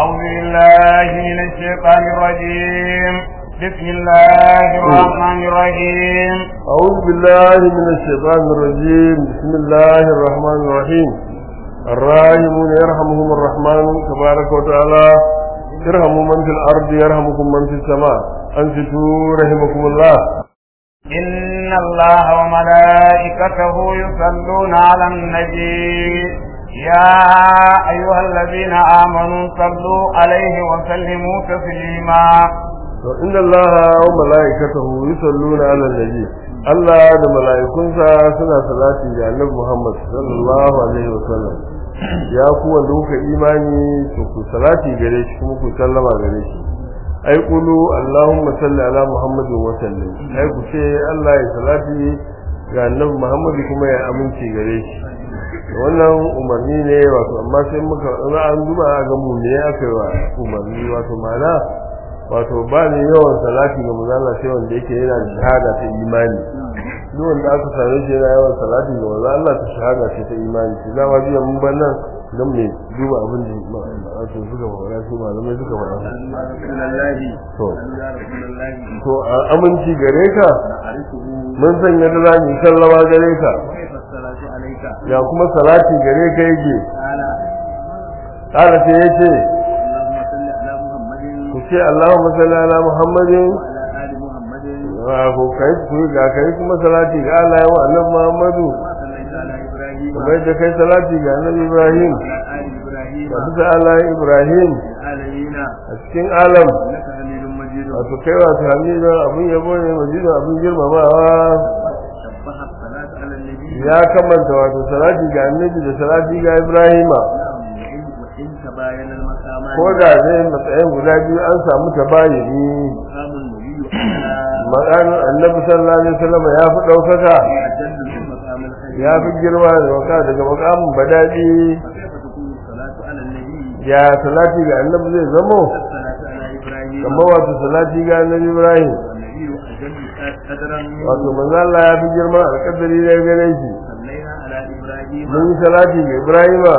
أعوذ بالله من الشيطان الرجيم بسم الله الرحمن الرحيم أعوذ بالله من الشيطان الرجيم بسم الله الرحمن الرحيم الراحمون يرحمهم الرحمن تبارك وتعالى ارحموا من في الأرض يرحمكم من في السماء أنفتوا رحمكم الله إن الله وملائكته يصلون على النبي يا أيها الذين آمنوا صلوا عليه وسلموا تسليما إن الله وملائكته يصلون على النبي Allah da mala'ikunsa suna salati ga Annabi Muhammad sallallahu alaihi wasallam ya ku wanda kuka imani to ku salati gare shi kuma ku sallama gare shi ai kulu Allahumma salli ala Muhammadin wa sallim ai ku ce Allah ya salati ga Annabi Muhammad kuma ya aminci gare shi wannan umarni ne wato amma sai muka an duba ga mu ne aka yi wa umarni wato ma'ana wato ba ne yawan salati ga manzo Allah sai wanda yake yana da shahada ta imani duk wanda aka same shi yana yawan salati ga manzo Allah ta shahada ce ta imani shi da wajiya mun ban nan dan me duba abin da wato suka fara su malamai suka fara to to aminci gare ka mun san yadda za mu sallama gare ka ya kuma salati gare ka yake ƙara sai yace ku ce Allahumma salli ala Muhammadin wa ko kai ku ga kai kuma salati ga Allah wa annabi Muhammadu kamar da kai salati ga annabi Ibrahim da bisa Allah Ibrahim a cikin alam wato kai wato hamidu abin yabo ne majidu abin girmamawa ya kamanta wato salati ga annabi da salati ga Ibrahima ko da zai matsayin guda biyu an samu tabayini maganin annabi sallallahu alaihi wasallam ya fi ɗaukaka ya fi girma da waka daga makamin badadi ya salati ga annabi zai zamo kamar wato salati ga annabi ibrahim wato manzo Allah ya fi girma alƙadari da gare shi mun yi salati ga ibrahima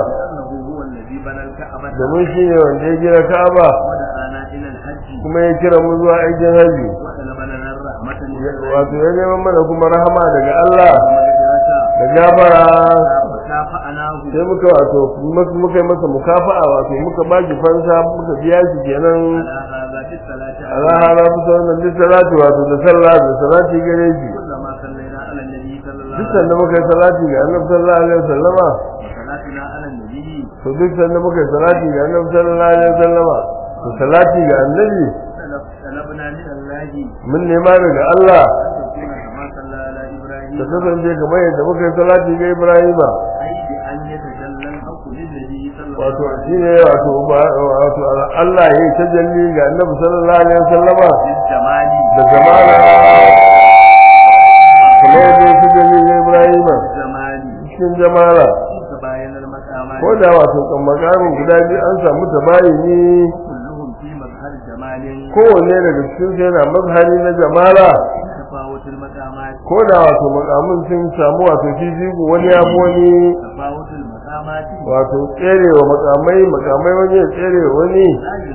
domin shi ne wanda ya gina ka'aba kuma ya kira mu zuwa aikin haji wato ya neman mana kuma rahama daga Allah da gabara sai muka wato muka yi masa mukafa'a wato muka ba shi fansa muka biya shi kenan Allah hana fi wannan duk salati wato da sallah da salati gare shi duk sanda muka yi salati ga annabi sallallahu alaihi wasallama to duk sanda muka yi salati ga annabi sallallahu alaihi wasallama to salati ga annabi mun nema daga Allah ta kasance kamar yadda muka yi salati ga Ibrahima wato shi ne wato wato Allah ya yi tajalli ga annabi sallallahu alaihi wasallama da zamana kamar yadda ya tajalli ga Ibrahima cikin jamala ko da wato kan makamin guda biyu an samu tabayini kowanne daga cikin su yana mazhari na jamala ko da wato makamin sun samu wato fifiku wani ya wani wato tserewa makamai makamai wani ya tserewa wani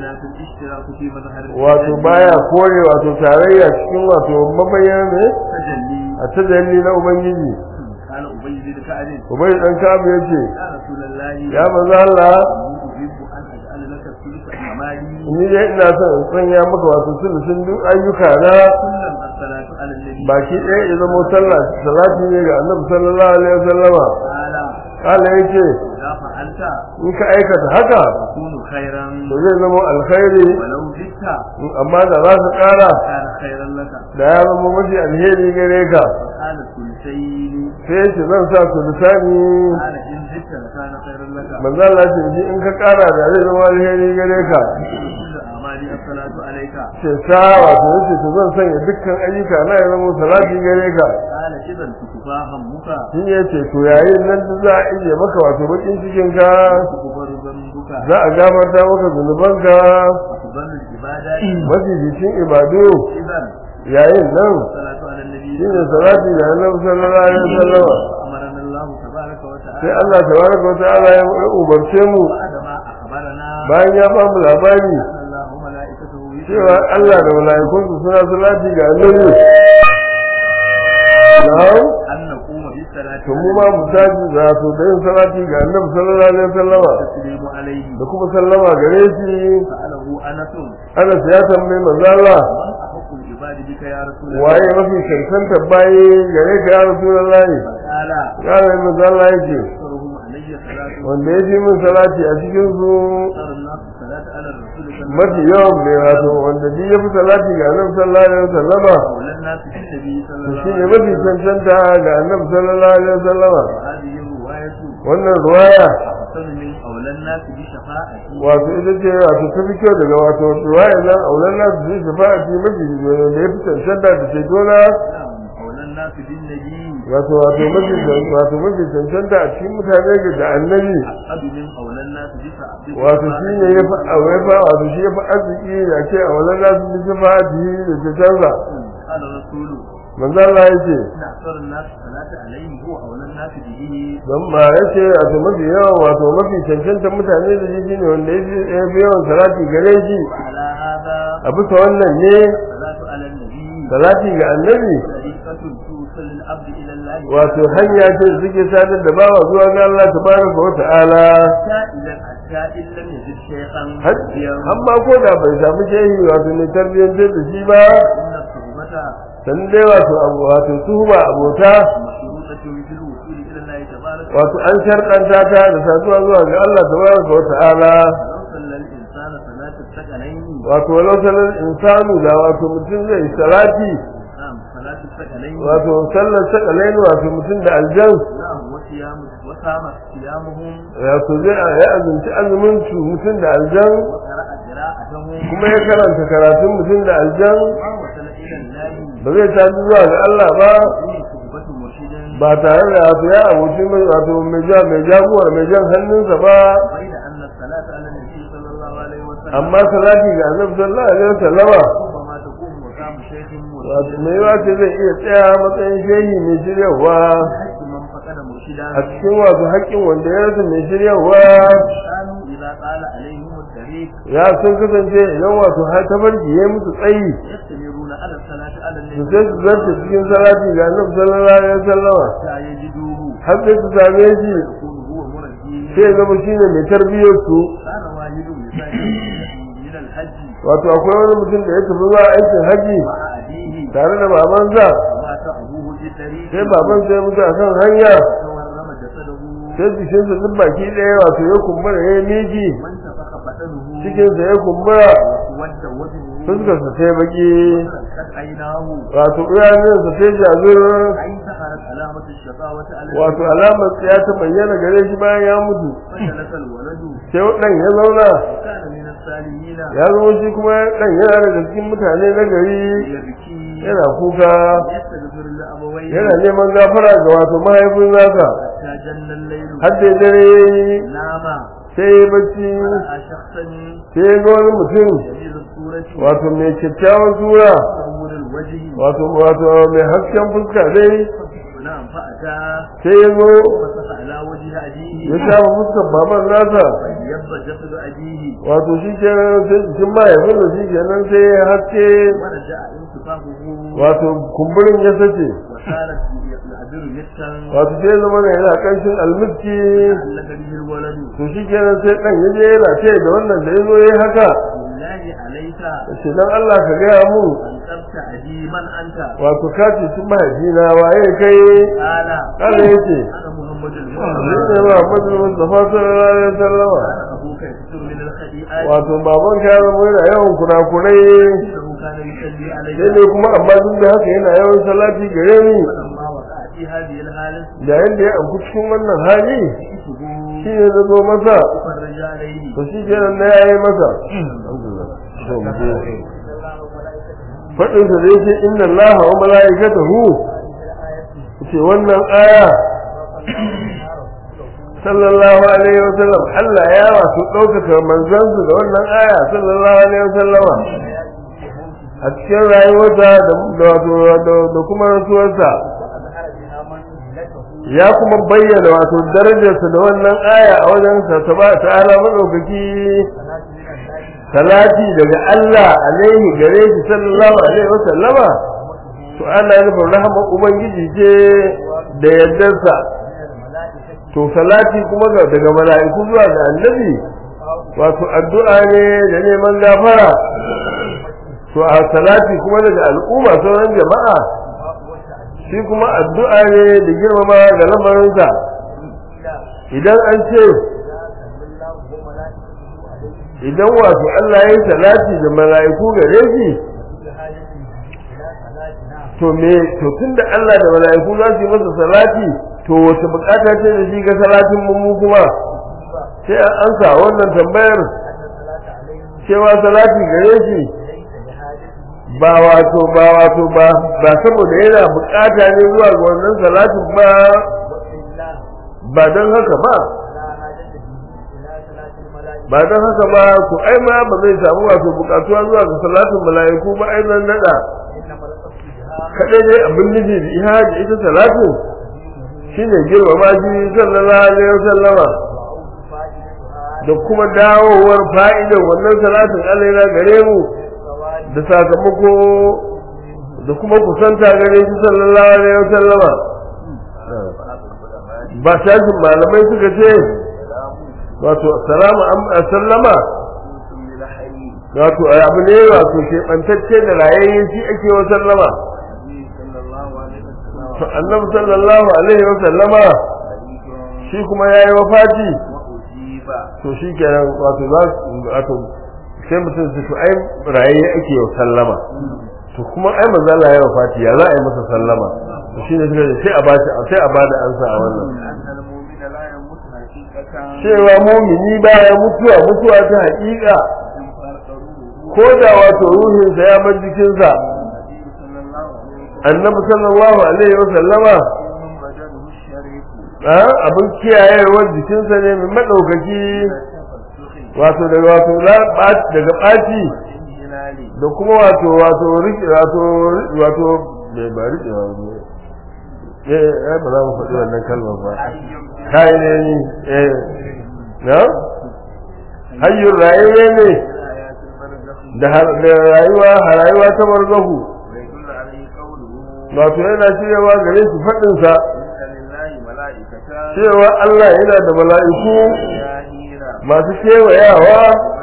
wato baya kore wato tarayya cikin wato mabayyana ne a tajalli na ubangiji ubai dan kabu yace ya manzo Allah ni dai ina son in sanya maka wato sulusun duk ayyuka na baki ɗaya ya zama sallah salati ne ga annabi sallallahu alaihi wasallama kala yace in ka aikata haka to zai zama alkhairi amma da za ka kara da ya zama mafi alheri gare ka sai ce zan sa su lisani manzo Allah ce ji in ka kara da zai zama alheri gare ka ce sa wato yace to zan sanya dukkan ayyuka na ya zama salati gare ka shi ya ce to yayin nan da za a iya maka wato bakin cikin ka za a gafarta maka zunubanka mafi jikin ibadu yayin nan shi ne salati da annabi sallallahu alaihi wasallam sai Allah tabaraka wa ta'ala ya umarce mu bayan ya ba mu labari الله وملائكته cewa Allah da mala'ikunsu suna salati ga annabi na'am أن نقوم بالصلاة to mu ma mu tashi za to da yin salati ga annabi sallallahu alaihi wasallama والتسليم عليه da kuma sallama gare shi سأله أنس Anas ya tambayi manzo Allah من أحق العباد بك يا رسول الله waye mafi cancanta bayi gare ka ya rasulullahi قال ya rayu manzo Allah yake أكثرهم علي صلاة wanda ya fi min salati a cikin su أكثر الناس الصلاة على الرسول صلى الله mafi yawan mai wato wanda duk ya fi salati ga annabi sallallahu alaihi wasallama أولى الناس بالنبي صلى to الله shi ne عليه mafi وسلم cancanta ga annabi sallallahu alaihi wasallama وهذه الرواية wannan ruwaya أحسن من أولى الناس بشفاعتي wato ita ce wato ta fi kyau daga wato ruwaya nan aulan nasu zai shafa'ati mafi da ya fi cancanta da cetona نعم أولى الناس بالنبي wato wato mafi wato mafi cancanta a cikin mutane ga da annabi أحد من أولى الناس بشفاعتي wato shi ne ya fi aure fa wato shi ya fi arziki da ke aulan nasu zai shafa'ati da cetonsa قال الرسول manzo Allah ya ce إن أكثر الناس الصلاة عليه هو أولى الناس به don ba ya ce wato mafi yawan wato mafi cancanta mutane da shi ne wanda ya fi- ya fi yawan salati gare shi وعلى هذا a bisa wannan ne الصلاة على النبي salati ga annabi طريقة توصل العبد إلى الله wato hanya ce da suke sadar da bawa zuwa ga Allah tabaraka wa ta'ala سائلا حتى إن لم يجد شيخا har مربيا amma ko da bai samu shehi wato ne tarbiyyantar da shi ba إن الصحبة san dai wato abu wato suhuba abota مشروطة في الوصول إلى الله تبارك wato an sharɗanta ta da saduwa zuwa ga Allah tabaraka wa ta'ala ولو صلى الإنسان صلاة الثقلين wato walau sanar insanu da wato mutum zai salati نعم صلاة الثقلين wato sallar sakalain wato mutum da aljan نعم وصيام وصام صيامهم wato zai ya azumci azumin su mutum da aljan وقرأ قراءتهم kuma ya karanta karatun mutum da aljan ما وصل إلى الله ba zai sadu zuwa ga Allah ba دون صحبة مرشد ba tare da wato ya abuci mai wato mai ja mai jagorar mai jan hannunsa ba بين أن الصلاة على النبي صلى الله عليه وسلم amma salati ga annabi sallallahu alaihi wasallama ربما تكون مقام شيخ wato مرشد mai yawa ce zai iya tsaya matsayin shehi mai shiryawa حيث من فقد مرشدا a cikin wato haƙƙin wanda ya rasa mai shiryawa كانوا إذا طال عليهم الطريق ya sun kasance idan wato har tabarki ya musu tsayi يستمرون على الصلاة على su النبي sai su zarta cikin salati ga annabi sallallahu alaihi wasallama حتى يجدوه har sai su same shi يكون هو مرجي sai ya zama shine mai tarbiyyar su كان واحد يسافر من الحج wato akwai wani mutum da ya tafi zuwa aikin haji مع أبيه tare da babansa ومات أبوه في الطريق sai baban sai mutu a kan hanya تورم جسده sai jikinsa duk baki ɗaya wato ya kumbura ya miki وانتفخ بدنه cikinsa ya kumbura واسود وجهه fuskarsa sai baki وتركت عيناه wato iyalinsa sai jazir أي ظهرت علامة الشقاوة على wato alamar ya ta bayyana gare shi bayan ya mutu فجلس الولد sai ɗan ya zauna وكان من الصالحين ya zama shi kuma ɗan yana daga cikin mutane na gari يبكي yana kuka يستغفر لأبويه yana neman gafara ga wato mahaifin nasa حتى جن الليل har da dare yayi نام sai ya bacci رأى شخصا sai ya ga wani mutum جميل الصورة wato mai kyakkyawan sura منور الوجه wato wato mai hasken fuska dai نعم فأتى sai ya zo فسح على وجه أبيه ya shafa fuskar baban nasa فيب جسد أبيه wato shi kenan sai jikin mahaifin da shi kenan sai ya haske ورجع انتفاخه wato kumburin ya sace وصارت العبر مسكا wato sai ya zama yana kanshin almiski علق به الولد to shi kenan sai dan ya je yana ce da wannan da ya zo ya haka بالله عليك ce dan Allah ka gaya mu أن تبتعدي من أنت wato ka ce sun mahaifina waye kai قال Allah ya ce أنا محمد shi المصطفى ne ba Muhammadu Mustafa sallallahu alaihi wasallam كان أبوك يكثر من الخطيئات wato baban ka ya zama yana yawan kurakurai إنه كان يصلي علي sai dai kuma amma duk da haka yana yawan salati gare ni فلما وقع في هذه الحالة yayin da ya amku cikin wannan hali جئته shi ne na zo masa فرج عليه to shi kenan na yayi masa faɗin sa da yake inna allaha wa mala'ikatahu ce wannan aya sallallahu alaihi wa sallam Allah ya wato ɗaukaka manzansu da wannan aya sallallahu alaihi wa sallama a cikin rayuwarsa da wato da kuma rasuwarsa ya kuma bayyana wato darajarsa da wannan aya a wajen sa ta ba ta'ala madaukaki salati daga Allah alaihi gare shi sallallahu alaihi wasallama to ana nufin rahama ubangiji ce da yardarsa to salati kuma ga- daga mala'iku zuwa ga annabi wato addu'a ne da neman gafara to a salati kuma daga al'umma sauran jama'a shi kuma addu'a ne da girmama ga lamarinsa idan an ce idan wato Allah ya yi salati da mala'iku gare shi to me to tunda Allah da mala'iku za su yi masa salati to wace bukata ce da shi ga salatin mu mu kuma sai an ansa wannan tambayar cewa salati gare shi ba wato ba wato ba ba saboda yana bukata ne zuwa ga wannan salatin ba ba don haka ba ba don haka ba to ai ma ba zai samu wato bukatuwa zuwa ga salatin mala'iku ba ai nan nada kadai dai abin nufi da ihaji ita salatin shine girmama shi sallallahu alaihi wasallama da kuma dawowar fa'idan wannan salatin alaina gare mu da sakamako da kuma kusanta gare shi sallallahu alaihi wasallama ba shafin malamai suka ce wato salamu an sallama wato abu ne wato ke bantacce da rayayye shi ake wa sallama to annabi sallallahu alaihi wasallama shi kuma yayi wafati to shi kenan wato za su wato sai mutum su to ai raye ake yau sallama to kuma ai manzo Allah ya wafati ya za a yi masa sallama to shine suka ce sai a ba shi sai a bada ansa a wannan cewa mumini baya mutuwa mutuwa ta haƙiƙa ko da wato ruhinsa ya bar jikinsa annabi sallallahu alaihi wa sallama abin kiyayewar jikinsa ne mai maɗaukaki wato daga wato daga ɓaci da kuma wato wato riƙe wato wato bai ba riƙe wato eh ba za mu faɗi wannan kalmar ba kai ne ni eh na hayyur rayuwa ne da rayuwa rayuwa ta barzahu wato yana shiryawa gare su faɗinsa cewa Allah yana da mala'iku masu kewayawa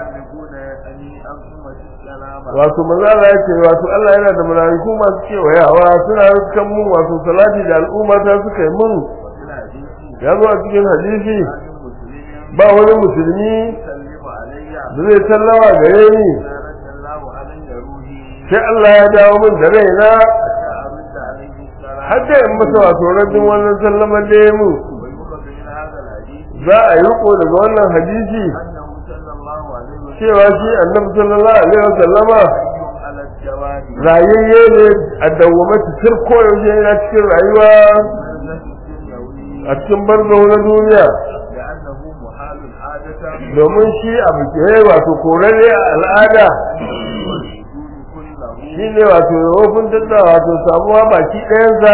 wato mazala ya ce wato Allah yana da mala'iku masu kewayawa suna rikan mun wato salati da al'umma ta suka yi mun ya zo a cikin hadisi ba wani musulmi da zai sallama gare ni sai Allah ya dawo min da raina har da in masa wato rabin wannan sallama da ya mu za a yi riko daga wannan hadisi cewa shi annabi sallallahu alaihi wasallama rayayye ne a dawwame cikin koyaushe yana cikin rayuwa a cikin barzo na duniya domin shi abu ke wato korare a al'ada shi ne wato yawofin tattara wato samuwa baki ɗayansa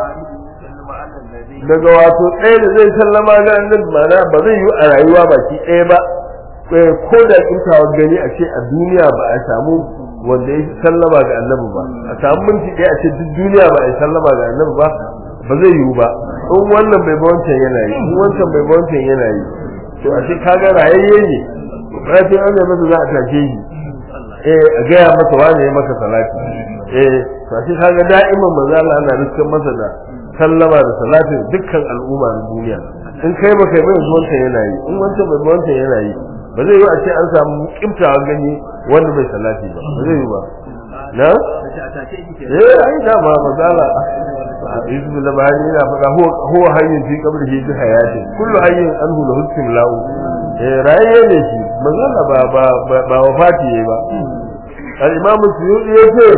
daga wato ɗaya da zai sallama ga annabi mana ba zai yi a rayuwa baki ɗaya ba ko da kintawa gani a ce a duniya ba a samu wanda ya sallama ga annabi ba a samu minti ɗaya a ce duk duniya ba a sallama ga annabi ba ba zai yiwu ba in wannan bai ba wancan yana yi in wancan bai ba wancan yana yi to a ce kaga rayayye ne rafin an masa za a tashe shi eh a gaya masa wane ya maka salati eh to a ce kaga da'iman manzo Allah ana riskan masa da sallama da salatin dukkan al'umma na duniya in kai ba kai ba yanzu wancan yana yi in wancan bai ba wancan yana yi ba zai yi a ce an samu kimtawa gani wanda bai salati ba ba zai yi ba na eh ai da ma mazala yusuf da bani yana faɗa huwa hayyin fi qabrihi bi hayati kullu hayyin anhu lahu istimla'u eh raye ne shi mazala ba ba ba wafati yayi ba al-imam suyuti yace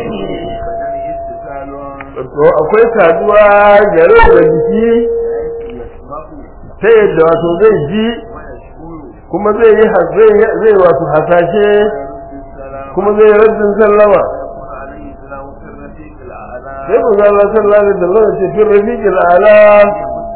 to akwai saduwa gare da jiki ta yadda wato zai ji kuma zai yi zai wato hasashe kuma zai raddin sallama sai ku zalla sallallahu alaihi wasallam ce fi rafiqil ala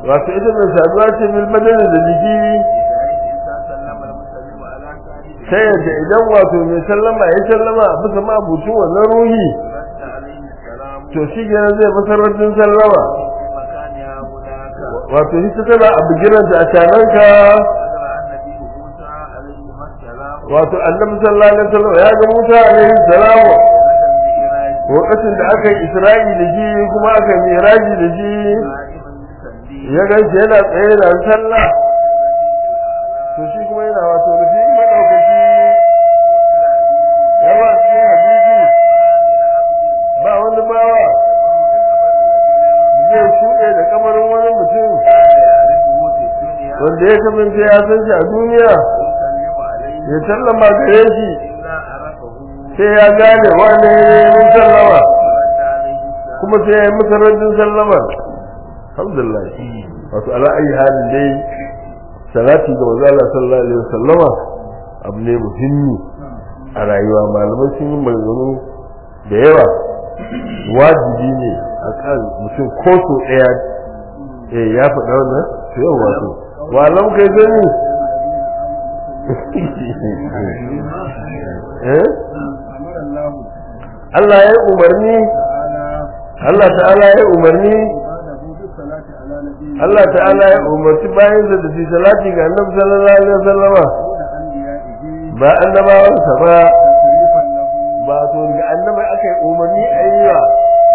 wato ita mai saduwa ce bil badani da jiki إذا سلم المسلم على صاحبه ta yadda idan wato mai sallama ya sallama a bisa mabucin wannan ruhi رد عليه السلام to shi kenan zai masarautin sallama في مكانها هناك wato ita tana a bigiranta a cananka ذكر النبي موسى عليه السلام wato annabi sallallahu alaihi wasallam ya ga Musa alaihi salamu المعراج lokacin da aka yi Isra'i da shi kuma aka yi Miraji da shi قائما يصلي ya ganshi yana tsaye da sallah to shi kuma yana wato da shi madaukaki ya ba cikin hadisi ba wani bawa zai shuɗe da kamarin wani mutum wanda ya kasance ya san shi a duniya ya sallama gare shi sai ya gane wane ne mun sallama kuma sai ya yi masa rajin sallama alhamdulillah wato ala ayi halin dai salati ga manzo Allah sallallahu alaihi wasallama abu ne muhimmi a rayuwa malamai sun yi maganganu da yawa wajibi ne a kan mutum ko so ɗaya eh ya faɗa wannan to yau wato walam kai gani eh Allah ya yi umarni Allah ta'ala ya yi umarni Allah ta'ala ya umarci bayan da su salati ga annabi sallallahu alaihi wasallama ba annabawansa ba ba to ga annabi aka yi umarni a yi wa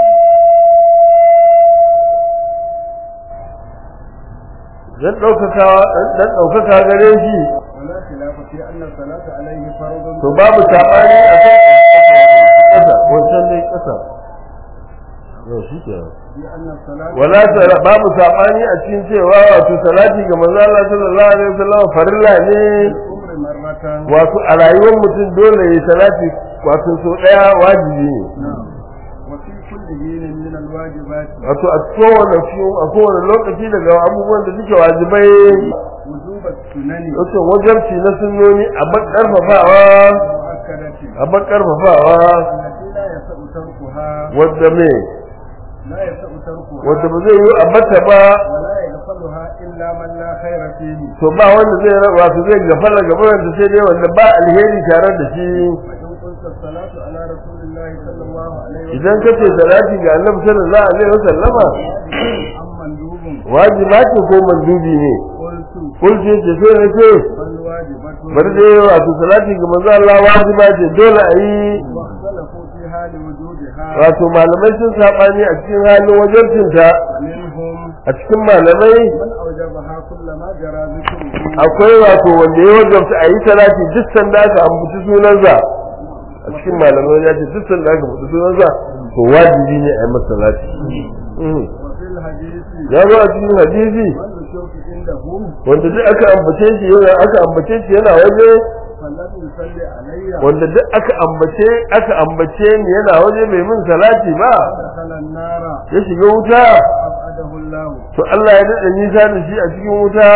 dan ɗaukakawa dan ɗaukaka gare shi ولا خلاف في أن الصلاة عليه فرض to babu sabani a kan ƙasa wancan dai ƙasa yau shi ke في أن الصلاة wala sala babu sabani a cikin cewa wato salati ga manzo Allah sallallahu alaihi wasallam farilla ne الأمر مرة wato a rayuwar mutum dole ya salati wato so daya wajibi ne نعم وفي كل حين من الواجبات wato a kowane fiyo a kowane lokaci daga abubuwan da suke wajibai وجوب السنن wato wajarci na sunnoni a ban karfafawa المؤكدة a ban karfafawa التي لا يسع تركها wadda me لا يسع تركها wadda ba zai yi a bata ba ولا يغفلها إلا من لا خير فيه to ba wanda zai wato zai gafara gaban da sai dai wanda ba alheri tare da shi وإن قلت الصلاة على رسول الله صلى الله عليه وسلم idan ka ce salati ga annabi sallallahu alaihi wasallama أم مندوب wajiba ce ko mandubi ne قلت kulce ce sai na ce بل واجبة bari dai wato salati ga manzo Allah wajiba ce dole a yi واختلفوا فيها لوجودها wato malamai sun sabani a cikin halin wajencinta ومنهم a cikin malamai من أوجبها كلما جرى ذكره akwai wato wanda ya wajabta a yi salati duk sanda aka ambaci sunansa a cikin malamai ya ce duk sanda aka ambaci sunansa to wajibi ne a yi masa salati Mhm. وفي الحديث ya zo a cikin hadisi من الشوك عنده wanda duk aka ambace shi yana aka ambace shi yana waje فلم يصلي علي wanda duk aka ambace aka ambace ni yana waje bai min salati ba دخل النار ya shiga wuta أبعده الله to Allah ya dade nisa da shi a cikin wuta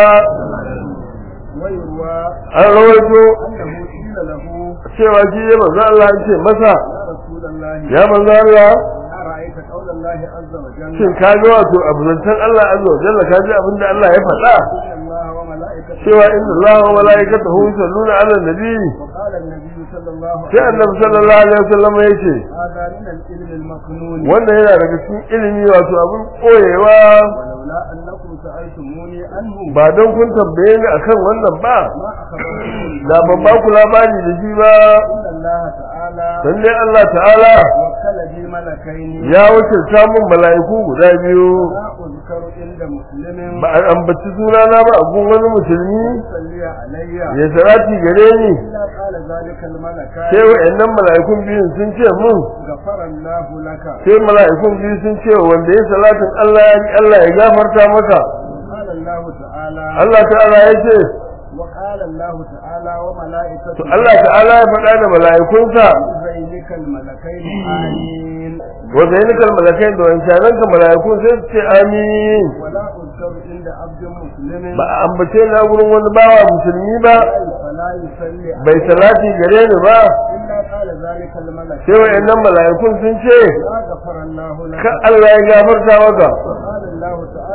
ويروى an rawaito أنه قيل له cewa shi ya manzo Allah ya ce masa يا رسول الله ya manzo Allah أرأيت قول الله عز وجل shin ka ga wato abuzantan Allah azza wa jalla ka ji abin da Allah ya faɗa إن الله وملائكته cewa inna Allah wa malaikatahu yusalluna ala nabi وقال النبي صلى الله sai عليه annabi sallallahu alaihi wasallam ya ce هذا من العلم المكنون wannan yana daga cikin ilimi wato abin koyewa ولولا أنكم سألتموني عنه ba don kun tambaye ni akan wannan ba ما أخبرتكم da ban ba ku labari da shi ba إن الله تعالى dan dai Allah ta'ala وكل بي ملكين ya wuce samun mala'iku guda biyu لا أذكر عند مسلم ba a ambaci sunana ba a gun wani musulmi يصلي علي ya salati gare ni إلا قال ذلك الملكان sai wa'annan mala'ikun biyun sun ce mun غفر الله لك sai mala'ikun biyu sun ce wanda ya salatin Allah ya Allah ya gafarta maka قال الله تعالى Allah ta'ala ya ce وقال الله تعالى وملائكته to Allah ta'ala ya faɗa da mala'ikunsa بينك الملكين آمين wa zainikal malakai da wancanan ka mala'ikun sai su ce amin ولا أذكر عند عبد مسلم ba a ambace na gurin wani bawa musulmi ba فلا يصلي bai salati gare ni ba إلا قال ذلك الملك sai wa'annan mala'ikun sun ce لا غفر الله لك ka Allah ya gafarta maka وقال الله تعالى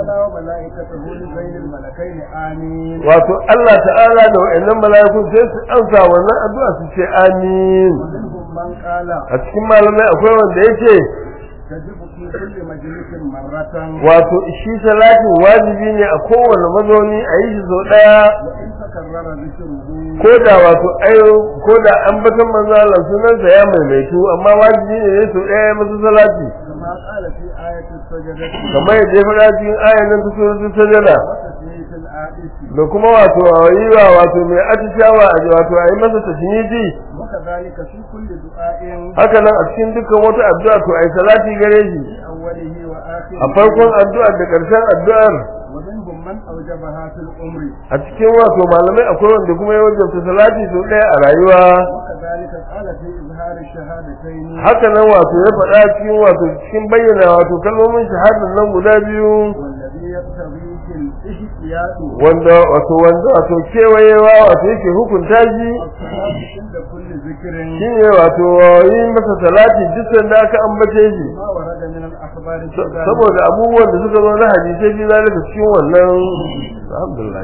وملائكته لبين الملكين آمين wato Allah ta'ala da wa'annan mala'iku sai su amsa wannan addu'a su ce amin ومنهم من قال a cikin malamai akwai wanda yake تجب في كل مجلس مرة wato shi salatin wajibi ne a kowane mazauni a yi shi sau ɗaya وإن تكرر ذكره ko da wato ayo ko da ambaton manzo Allah sunansa ya maimaitu amma wajibi ne ne sau ɗaya masa salati كما قال في آية السجدة kamar yadda ya faɗa cikin ayan nan ta suratul sajada وتسمية الآية da kuma wato yi wa wato mai atishawa a wato a yi masa tashnidi وكذلك في كل دعاء haka nan a cikin dukkan wata addu'a to ai salati gare shi في أوله وآخره a farkon addu'ar da ƙarshen addu'ar ومنهم من أوجبها في العمر a cikin wato malamai akwai wanda kuma ya wajabta salati sau ɗaya a rayuwa وكذلك قال في إظهار الشهادتين haka nan wato ya faɗa cikin wato cikin bayyana wato kalmomin shahadar nan guda biyu والذي يقتضيه الاحتياط wanda wato wanda wato kewayewa wato yake hukunta shi الصلاة عند كل ذكر shine wato yi masa salati duk sanda aka ambace shi ما ورد من الأخبار في ذلك saboda abubuwan da suka zo na hadisai fi zalika cikin wannan alhamdulillah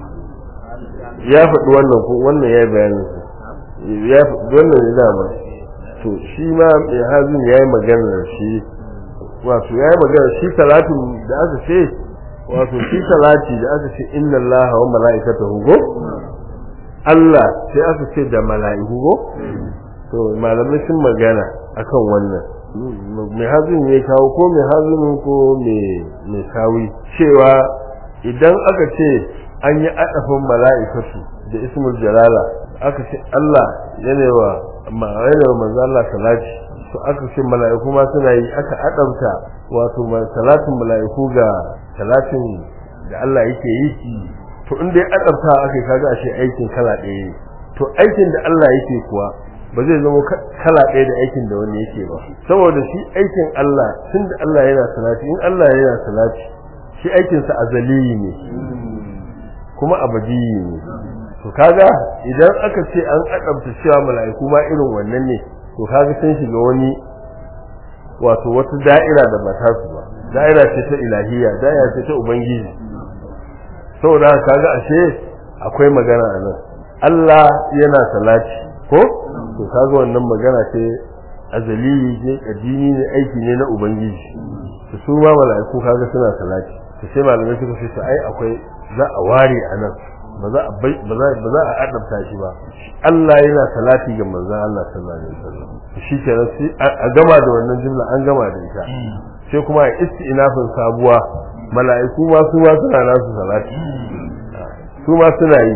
ya faɗi wannan ko wannan ya bayanin su ya faɗi wannan ne dama to shi ma mai hazin ya yi magana shi wato ya yi magana shi salatin da aka ce wato shi salati da aka ce inna allaha wa mala'ikatahu go Allah sai aka ce da mala'iku go to malamai sun magana akan wannan mai hazin ya kawo ko mai hazin ko mai sawi cewa idan aka ce an yi adafin mala'ikatu da ismul jalala aka ce Allah yana wa ma'ana wa manzo Allah salati to aka ce mala'iku ma suna yi aka adamta wato salatin mala'iku ga salatin da Allah yake yi to in dai adamta aka kaga ashe aikin kala ɗaya ne to aikin da Allah yake kuwa ba zai zama kala ɗaya da aikin da wani yake ba saboda shi aikin Allah tun da Allah yana salati in Allah yana salati shi aikinsa azali ne kuma abadi ne to kaga idan aka ce an adabta cewa mala'iku ma irin wannan ne to kaga sun shiga wani wato wata da'ira da ba ta su ba da'ira ce ta ilahiyya da'ira ce ta ubangiji saboda kaga ashe akwai magana a nan Allah yana salati ko to kaga wannan magana ce azali ne addini ne aiki ne na ubangiji to su ma mala'iku kaga suna salati to sai malamai suka ce ai akwai za a ware a nan ba za a bai ba za ba za a adabta shi ba Allah yana salati ga manzon Allah sallallahu alaihi wasallam shi kenan sai a gama da wannan jumla an gama da ita sai kuma a isti'nafin sabuwa mala'iku ma su ma suna nasu salati su ma suna yi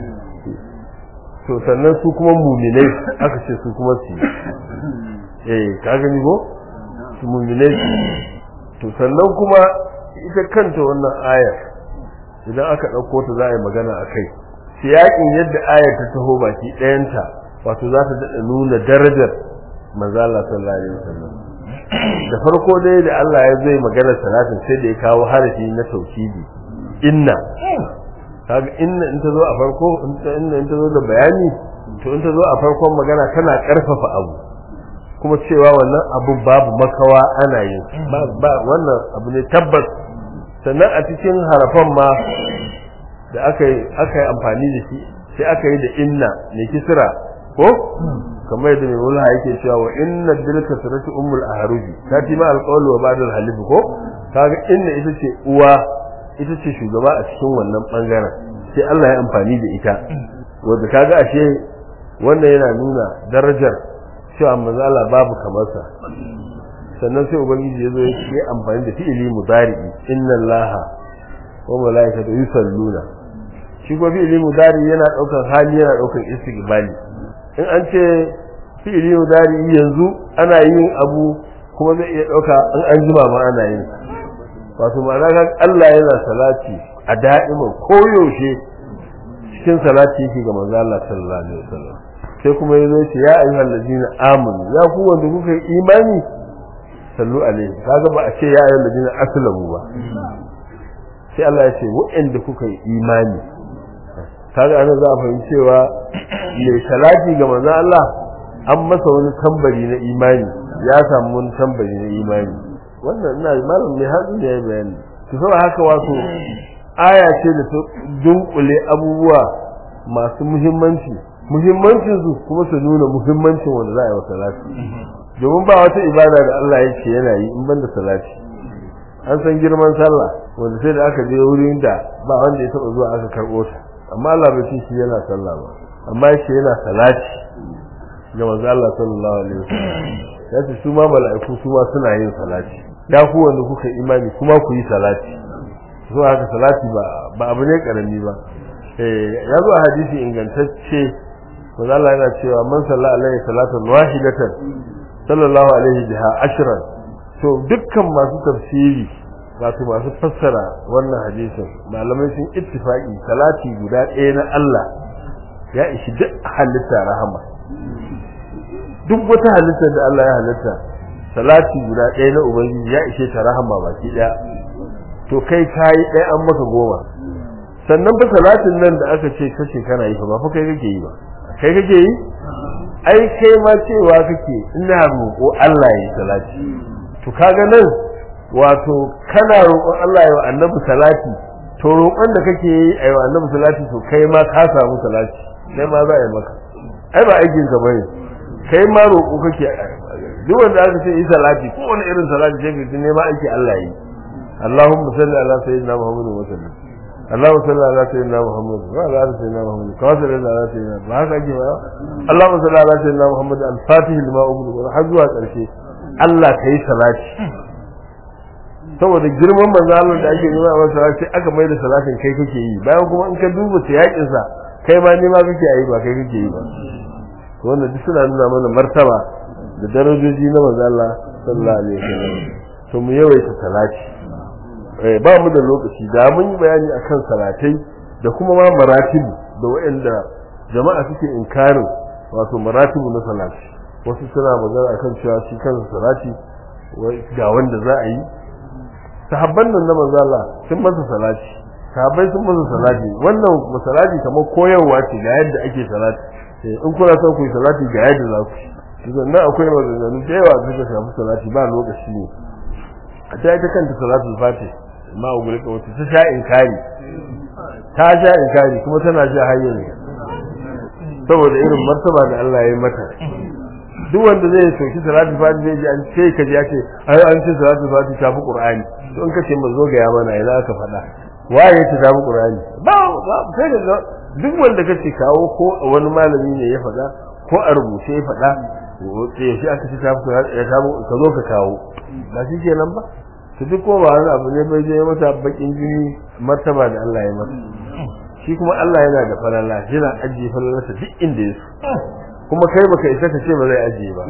to sannan su kuma muminai aka ce su kuma su eh ka gani ko su muminai to sannan kuma ita kanta wannan ayar idan aka ɗauko ta za a yi magana a kai siyaƙin yadda ayar ta taho baki ɗayanta wato za ta daɗa nuna darajar manzala sallallahu alaihi wasallam da farko dai da Allah ya zai magana salatin sai da ya kawo harafi na tauhidi inna kaga inna in ta zo a farko inna in ta zo da bayani to in ta zo a farkon magana tana karfafa abu kuma cewa wannan abu babu makawa ana yin ba wannan abu ne tabbas sannan a cikin harafan ma da aka yi aka yi amfani da shi sai aka yi da inna ne kisra ko kamar yadda mai mulha yake cewa wa inna dilka suratu ummul ahruji ta ti ma alqawlu wa ba'da alhalif ko kaga inna ita ce uwa ita ce shugaba a cikin wannan bangaren sai Allah ya amfani da ita wanda kaga ashe wannan yana nuna darajar cewa manzo Allah babu kamar sa sannan sai ubangiji ya zo ya yi amfani da fi'ili mudari'i inna allaha wa malaikatu yusalluna shi ko fi'ili mudari yana daukar hali yana daukar istiqbali in an ce fi'ili mudari yanzu ana yin abu kuma zai iya dauka in an jima ma ana yin wato ma'ana ga Allah yana salati a da'iman koyaushe cikin salati yake ga manzo Allah sallallahu alaihi wasallam sai kuma yazo ce ya ayyuhal ladina amanu ya ku wanda kuka yi imani sallu alaihi kaga ba a ce ya ayyuhal ladina aslamu ba sai Allah ya ce waɗanda kuka yi imani kaga ana za a fahimci cewa mai salati ga manzo Allah an masa wani tambari na imani ya samu wani tambari na imani wannan ina malam mai hazu ne ya bayani to saboda haka wato aya ce da ta dunkule abubuwa masu muhimmanci muhimmancin su kuma su nuna muhimmancin wanda za a yi wa salati domin ba wata ibada da Allah ya ce yana yi in banda salati an san girman sallah wanda sai da aka je wurin da ba wanda ya taba zuwa aka karbo ta amma Allah bai ce shi yana sallah ba amma ya ce yana salati ga manzo Allah sallallahu alaihi wasallam ya ce su ma mala'iku su ma suna yin salati da ku wanda kuka imani kuma ku yi salati so haka salati ba ba abu ne karami ba eh ya zo a hadisi ingantacce manzo Allah yana cewa man salla alaihi salatan wahidatan sallallahu alaihi biha ashran to dukkan masu tafsiri wato masu fassara wannan hadisin malamai sun ittifaqi salati guda ɗaya na Allah ya ishi duk halitta rahama duk wata halitta da Allah ya halitta salati guda ɗaya na ubangiji ya ishe ta rahama baki ɗaya to kai kayi ɗaya an maka goma sannan fa salatin nan da aka ce kace kana yi fa ba fa kai kake yi ba kai kake yi ai kai ma cewa kake ina roƙo Allah ya yi salati to kaga nan wato kana roƙon Allah ya yi annabi salati to roƙon da kake yi a yi annabi salati to kai ma ka samu salati kai ma za a yi maka ai ba aikin ka bane kai ma roƙo kake duk wanda aka ce yi salati ko wani irin salati sai ka ne ma aiki Allah yi Allahumma salli ala sayyidina Muhammad wa sallam Allahumma salli ala sayyidina Muhammad wa ala ali sayyidina Muhammad kama salli ala sayyidina ba haka ake ba Allahumma salli ala sayyidina Muhammad al-Fatih lima ughliqa har zuwa ƙarshe Allah kai salati saboda girman manzo Allah da ake nuna masa sai aka mai da salatin kai kake yi bayan kuma in ka duba yakin sa kai ma ne ma kake yi ba kai kake yi ba to wannan duk suna nuna mana martaba da darajoji na manzo Allah sallallahu alaihi wasallam to mu yawaita salati eh ba mu da lokaci da mun yi bayani akan salatai da kuma ma maratibu da waɗanda jama'a suke inkarin wato maratibu na salati wasu suna magana akan cewa shi kansa salati ga wanda za a yi sahabban nan na manzo Allah sun masa salati sahabbai sun masa salati wannan masalati kamar koyarwa ce ga yadda ake salati in kuna son ku yi salati ga yadda za ku yi sannan akwai maganganu da yawa da suka shafi salati ba lokaci ne a ta ita kanta salatul fatih ma ugulika wata ta sha inkari ta sha inkari kuma tana sha hanyar saboda irin martaba da Allah ya yi mata duk wanda zai soki salatul fatih zai ji an ce ka ji ya ce ai an ce salatul fatih ta fi qur'ani to in ka ce mun zo ga ya mana ina aka faɗa waye ta ta fi qur'ani ba ba sai da duk wanda kace kawo ko wani malami ne ya faɗa ko a rubuce ya faɗa sai shi aka ce ta fi ya samu ka zo ka kawo ba shi kenan ba to duk ko ba wani abu ne bai je mata bakin jini martaba da Allah ya mata shi kuma Allah yana da falala yana ajiye falalarsa duk inda ya so kuma kai baka isa ka ce ba zai ajiye ba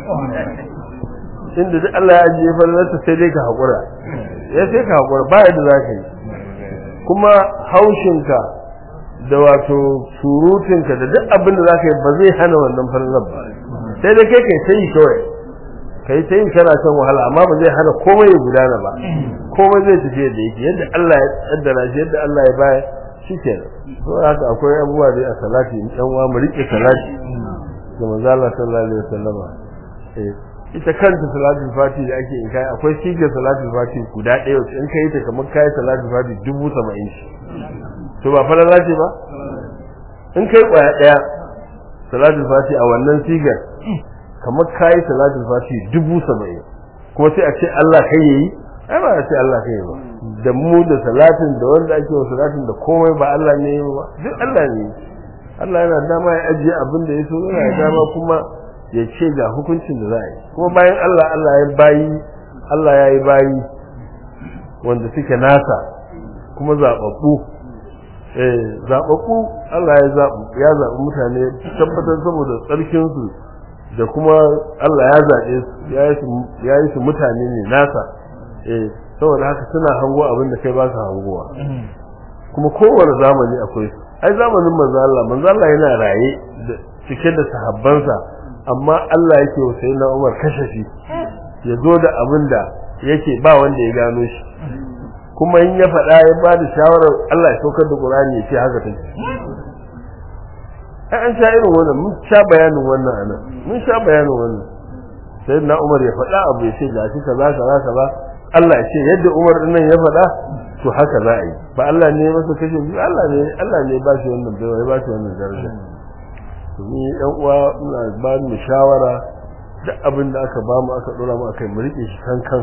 inda duk Allah ya ajiye falalarsa sai dai ka haƙura ya sai ka haƙura ba yadda za ka yi kuma haushinka da wato surutinka da duk abin da za ka yi ba zai hana wannan falalar ba sai dai kai kai ta yi kawai kai ta yi kana son wahala amma ba zai hana komai ya gudana ba komai zai tafi yadda yake yadda Allah ya tsaddara shi yadda Allah ya baya shi ke to haka akwai abubuwa dai a salati in ɗan uwa mu riƙe salati ga manzo Allah sallallahu alaihi wasallam eh ita kanta salatul fati da ake in kai akwai sigar salatul fati guda ɗaya wacce in kai ta kamar kai salatul fati dubu saba'in shi to ba fara zace ba in kai kwaya ɗaya salatul fati a wannan sigar kamar kai salatul fati dubu saba'in kuma sai a ce Allah kai yayi ai ba a ce Allah kai ba da mu da salatin da wanda ake wa salatin da komai ba Allah ne ba duk Allah ne Allah yana dama ya ajiye abin da ya so yana dama kuma ya ce ga hukuncin da za a yi kuma bayan Allah Allah ya bayi Allah ya yi bayi wanda suke nasa kuma zaɓaɓɓu eh zaɓaɓɓu Allah ya zaɓu ya zaɓi mutane tabbatar saboda tsarkin su da kuma Allah ya zaɓe su ya yi su mutane ne nasa eh saboda haka suna hango abin da kai ba ka hangowa kuma kowane zamani akwai su ai zamanin manzo Allah manzo Allah yana raye cike da sahabbansa amma Allah yake wa sayyidina Umar kashafi ya zo da abin da yake ba wanda ya gano shi kuma in ya faɗa ya ba da shawarar Allah ya saukar da Qur'ani ya ce haka take ai an sha irin wannan mun sha bayanin wannan anan mun sha bayanin wannan sayyidina Umar ya faɗa abu ya ce gashi kaza kaza kaza Allah ya ce yadda Umar din nan ya faɗa to haka za a yi ba Allah ne masa kashe biyu Allah ne Allah ne ba shi wannan baiwa ya ba shi wannan daraja to ni ɗan uwa ina ba mu shawara duk abin da aka ba mu aka dora mu akai mu rike shi kan kan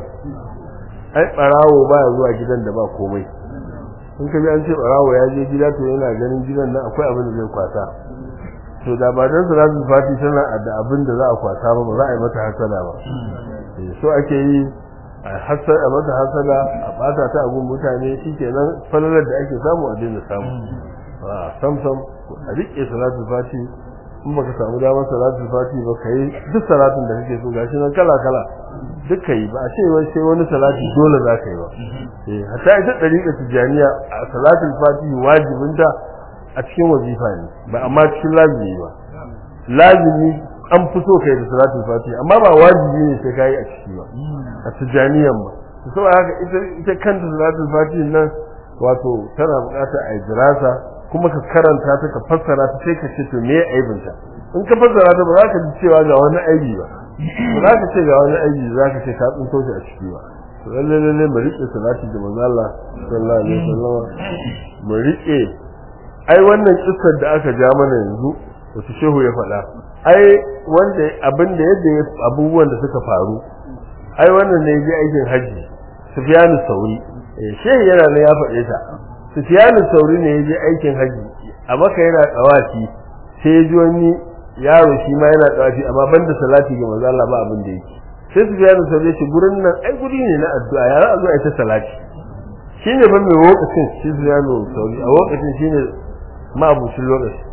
ai barawo baya zuwa gidan da ba komai in ka bi an ce barawo ya je gida to yana ganin gidan nan akwai abin da zai kwata to da ba dan salatul fati tana da abin da za a kwata ba ba za a yi mata hasada ba so ake yi a hasada a mata hasada a bata ta abun mutane shikenan falalar da ake samu a daina samu a sam sam a rike salatul fati in baka samu damar salatul fati ba kai duk salatin da kake so gashi nan kala kala duk kai ba a ce wai sai wani salati dole za ka yi ba eh hatta ita dariƙa tijaniya a salatul fati wajibinta a cikin wazifa ne ba amma cikin lazimi ba lazimi an fi so kai da salatul fati amma ba wajibi ne sai kai a ciki ba a tijaniyan ba saboda haka ita ita kanta salatul fati nan wato tana bukata a dirasa kuma ka karanta ta ka fassara ta sai ka ce to me aibinta in ka fassara ta ba za ka ji cewa ga wani aibi ba ba za ka ce ga wani aibi za ka ce ka tsinto shi a ciki ba to lalle lalle mu rike salati da manzo Allah sallallahu alaihi wasallam mu rike ai wannan kissar da aka ja mana yanzu wasu shehu ya faɗa ai wanda abin da yadda abubuwan da suka faru ai wannan ne ya aikin haji Sufyanu Sauri eh shehu yana ne ya faɗe ta Sufyanu Sauri ne ya je aikin haji a maka yana tsawafi sai ya ji wani yaro shi ma yana tsawafi amma banda salati ga manzo Allah ba abin da yake sai Sufyanu Sauri ya ce gurin nan ai guri ne na addu'a ya za a zo a ta salati shine ban mai lokacin shi Sufyanu Sauri a lokacin shine ma'abucin lokaci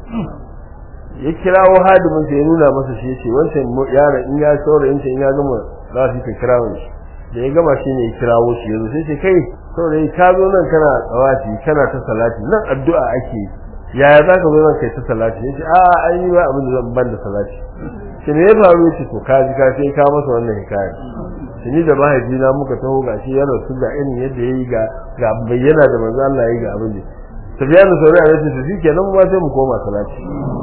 ya kirawo hadimin sa ya nuna masa shi yace wancan yaron in ya saurayin in ya gama za su ka kirawo shi da ya gama shi ne ya kirawo shi yanzu sai ce kai saurayi ka zo nan kana tsawati kana ta salati nan addu'a ake yaya za ka zo nan kai ta salati yace a ai ba abin da zan ban da salati shi ne ya faru yace to ka ji ka sai ka masa wannan hikaya shi ni da mahaifina muka taho gashi yana su ga irin yadda yayi ga ga bayyana da manzo Allah yayi ga abin da Sufyanu Sauri a yace to shikenan mu ma sai mu koma salati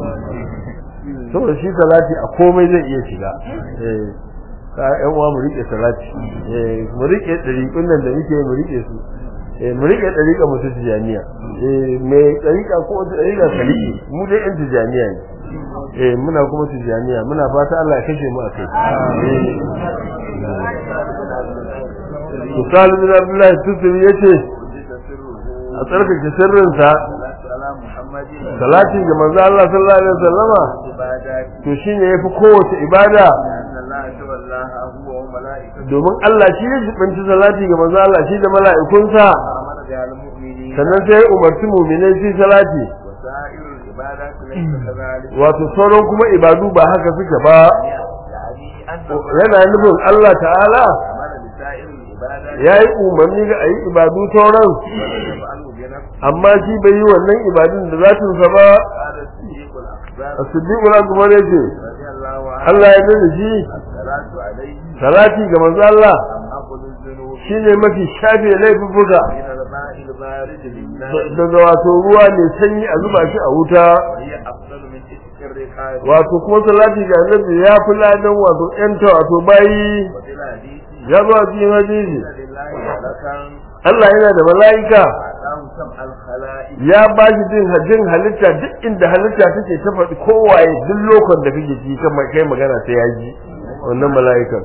saboda shi salati a komai zai iya shiga eh ka yan uwa mu rike salati eh mu rike dariƙun nan da muke mu rike su eh mu rike dariƙa mu ta tijaniya eh me dariƙa ko wata dariƙa ka rike mu dai yan tijaniya ne eh muna kuma tijaniya muna fata Allah ya kashe mu a kai to Salim bin Abdullah Tusiri yace a tsarkake sirrinsa salati ga manzo Allah sallallahu alaihi wasallama to shine yafi kowace ibada domin Allah shi ya jibinci salati ga manzo Allah shi da mala'ikunsa sannan sai umarci mu'minai su salati wato sauran kuma ibadu ba haka suke ba yana nufin Allah ta'ala ya yi umarni ga a yi ibadu sauran amma shi bai yi wannan ibadun da zatinsa ba a siddiqul akbar yace Allah ya nuna shi salati ga manzo Allah shine mafi shafe laifuka daga wato ruwa ne sanyi a zuba shi a wuta wato kuma salati ga annabi ya fi ladan wato yanta wato bayi ya zo a cikin hadisi Allah yana da mala'ika ya ba shi jin jin halitta duk inda halitta take ta faɗi kowaye duk lokacin da kake ji kan kai magana sai ya ji wannan mala'ikan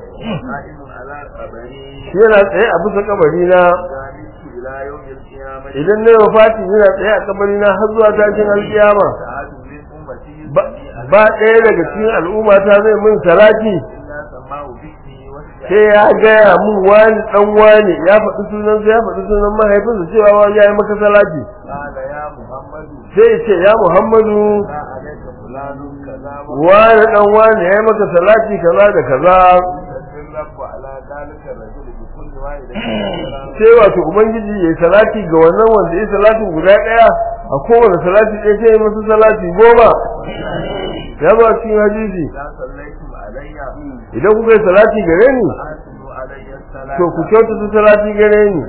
shi yana tsaye a bisa kabari na idan na yau fati yana tsaye a kabari na har zuwa tashin alkiyama ba ɗaya daga cikin al'umma ta zai min salati sai ya gaya mun wani dan wani ya faɗi sunan ya faɗi sunan mahaifinsa cewa ya yi maka salati sai ya ce ya muhammadu wani dan wani ya yi maka salati kaza da kaza sai wato ubangiji ya yi salati ga wannan wanda ya salatin guda ɗaya a kowane salati ɗaya sai ya masa salati goma ya ba cikin hadisi idan kuka yi salati gare ni to ku kyautata salati gare ni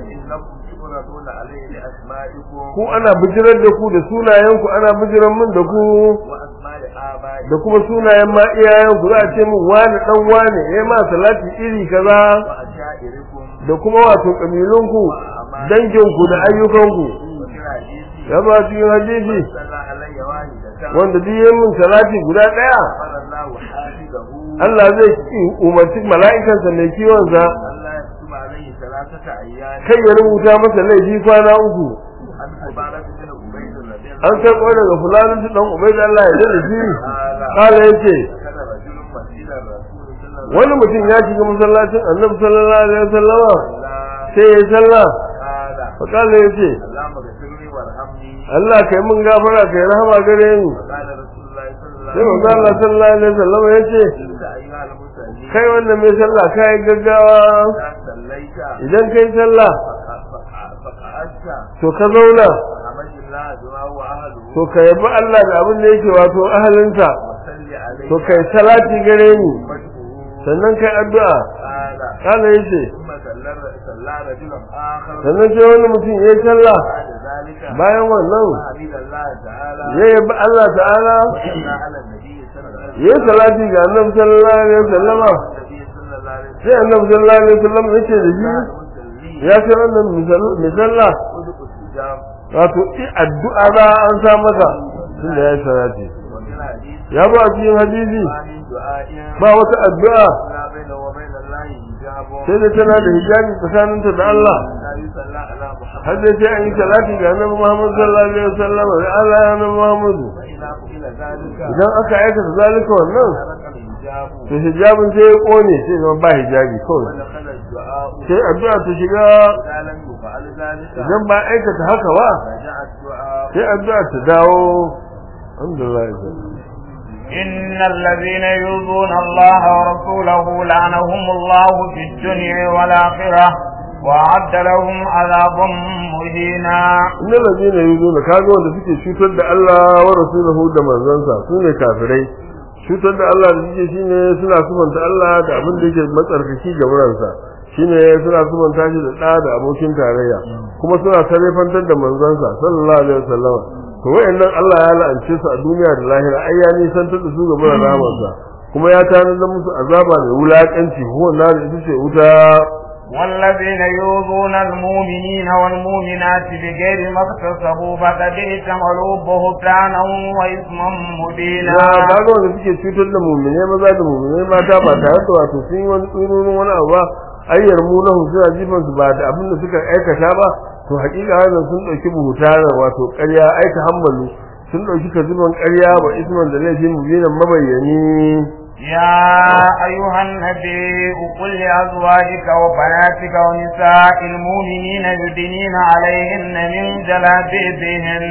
ku ana bijirar da ku da sunayen ku ana bijirar min da ku da kuma sunayen ma iyayen ku za a ce min wani dan wani ya ma salati iri kaza da kuma wato kabilun ku أعمالكم danginku da ayyukanku وفي الحديث ya ba cikin hadisi صلى علي واحدة wanda duk yayin min salati guda daya قال الله حافظه Allah zai ki- umarci mala'ikansa mai kiwon sa ألا يكتب عليه ثلاثة أيام kai ya rubuta masa laifi kwana uku عن عبارة بن عبيد رضي الله an karɓo daga fulanin su dan ubaid Allah ya dade shi قال kala yace كان رجل مسجد الرسول صلى الله wani mutum ya shiga masallacin annabi sallallahu alaihi wasallama عليه وسلم sai ya sallah قال fa kala yace اللهم اغفر لي وارحمني Allah kai mun gafara kai rahama gare ni قال رسول الله صلى الله sai عليه manzo Allah sallallahu alaihi wasallama yace وسلم انت ايها المصلين kai wannan mai sallah kai gaggawa اذا صليت idan kai sallah فقعدت to ka zauna فحمد الله بما هو اهله to ka yabi Allah da abin da yake wato ahalinsa وصل عليه to kai salati gare ni وجهه sannan kai addu'a قال kala yace ثم صلى صلى رجل اخر sannan sai wani mutum ya yi sallah بعد ذلك bayan wannan فحمد الله تعالى ya yabi Allah ta'ala وصلى على النبي صلى الله عليه ya yi salati ga annabi sallallahu alaihi wasallama وسلم النبي صلى الله عليه sai annabi sallallahu alaihi wasallam ya ce da shi وسلم ya ce wannan mai sallah ادعو استجاب wato i addu'a za an sa masa tunda ya yi salati وفي الحديث ya ba a cikin hadisi ما من دعاء ba wata addu'a لا بينه وبين الله حجاب sai da tana da hijabi tsakaninta da Allah لا يصلى على محمد har da sai an yi salati ga annabi Muhammad sallallahu alaihi wasallam da Allah ya annabi Muhammad فإذا فعل ذلك idan aka aikata zalika wannan ترك الحجاب to hijabin sai ya kone sai zama ba hijabi kawai ودخل الدعاء sai addu'a ta shiga إذا لم يفعل ذلك idan ba aikata haka ba رجع الدعاء sai addu'a ta dawo alhamdulillah إن الذين يؤذون الله ورسوله لعنهم الله في الدنيا والآخرة وأعد لهم عذابا مهينا innal ladina yuzuna kaga wanda suke cutar da Allah wa rasulahu da manzansa sune kafirai cutar da Allah da suke shine suna sumanta Allah da abin da yake matsarkaki ga wuransa shine suna sumanta shi da da da abokin tarayya kuma suna sarrafantar da manzansa sallallahu alaihi wasallam to wayannan Allah ya la'ance su a duniya da lahira ai ya nisantar da su ga wurin rahamarsa kuma ya tanadar musu azaba mai wulakanci huwa nar ita ce wuta والذين يؤذون المؤمنين والمؤمنات بغير ما اكتسبوا فقد احتملوا بهتانا وإثما مبينا ya kaga wanda suke cutar da mumine maza da mumine mata ba tare da wato sun yi wani tsururin wani abu ba ayyar mu lahu suna jifan su ba da abin da suka aikata ba to hakika wannan sun dauki buhutana wato ƙarya aika hammalu sun dauki kaziban ƙarya wa isman da laifin mubinan mabayyani يا أيها النبي قل لأزواجك وبناتك ونساء المؤمنين يدنين عليهن من جلابيبهن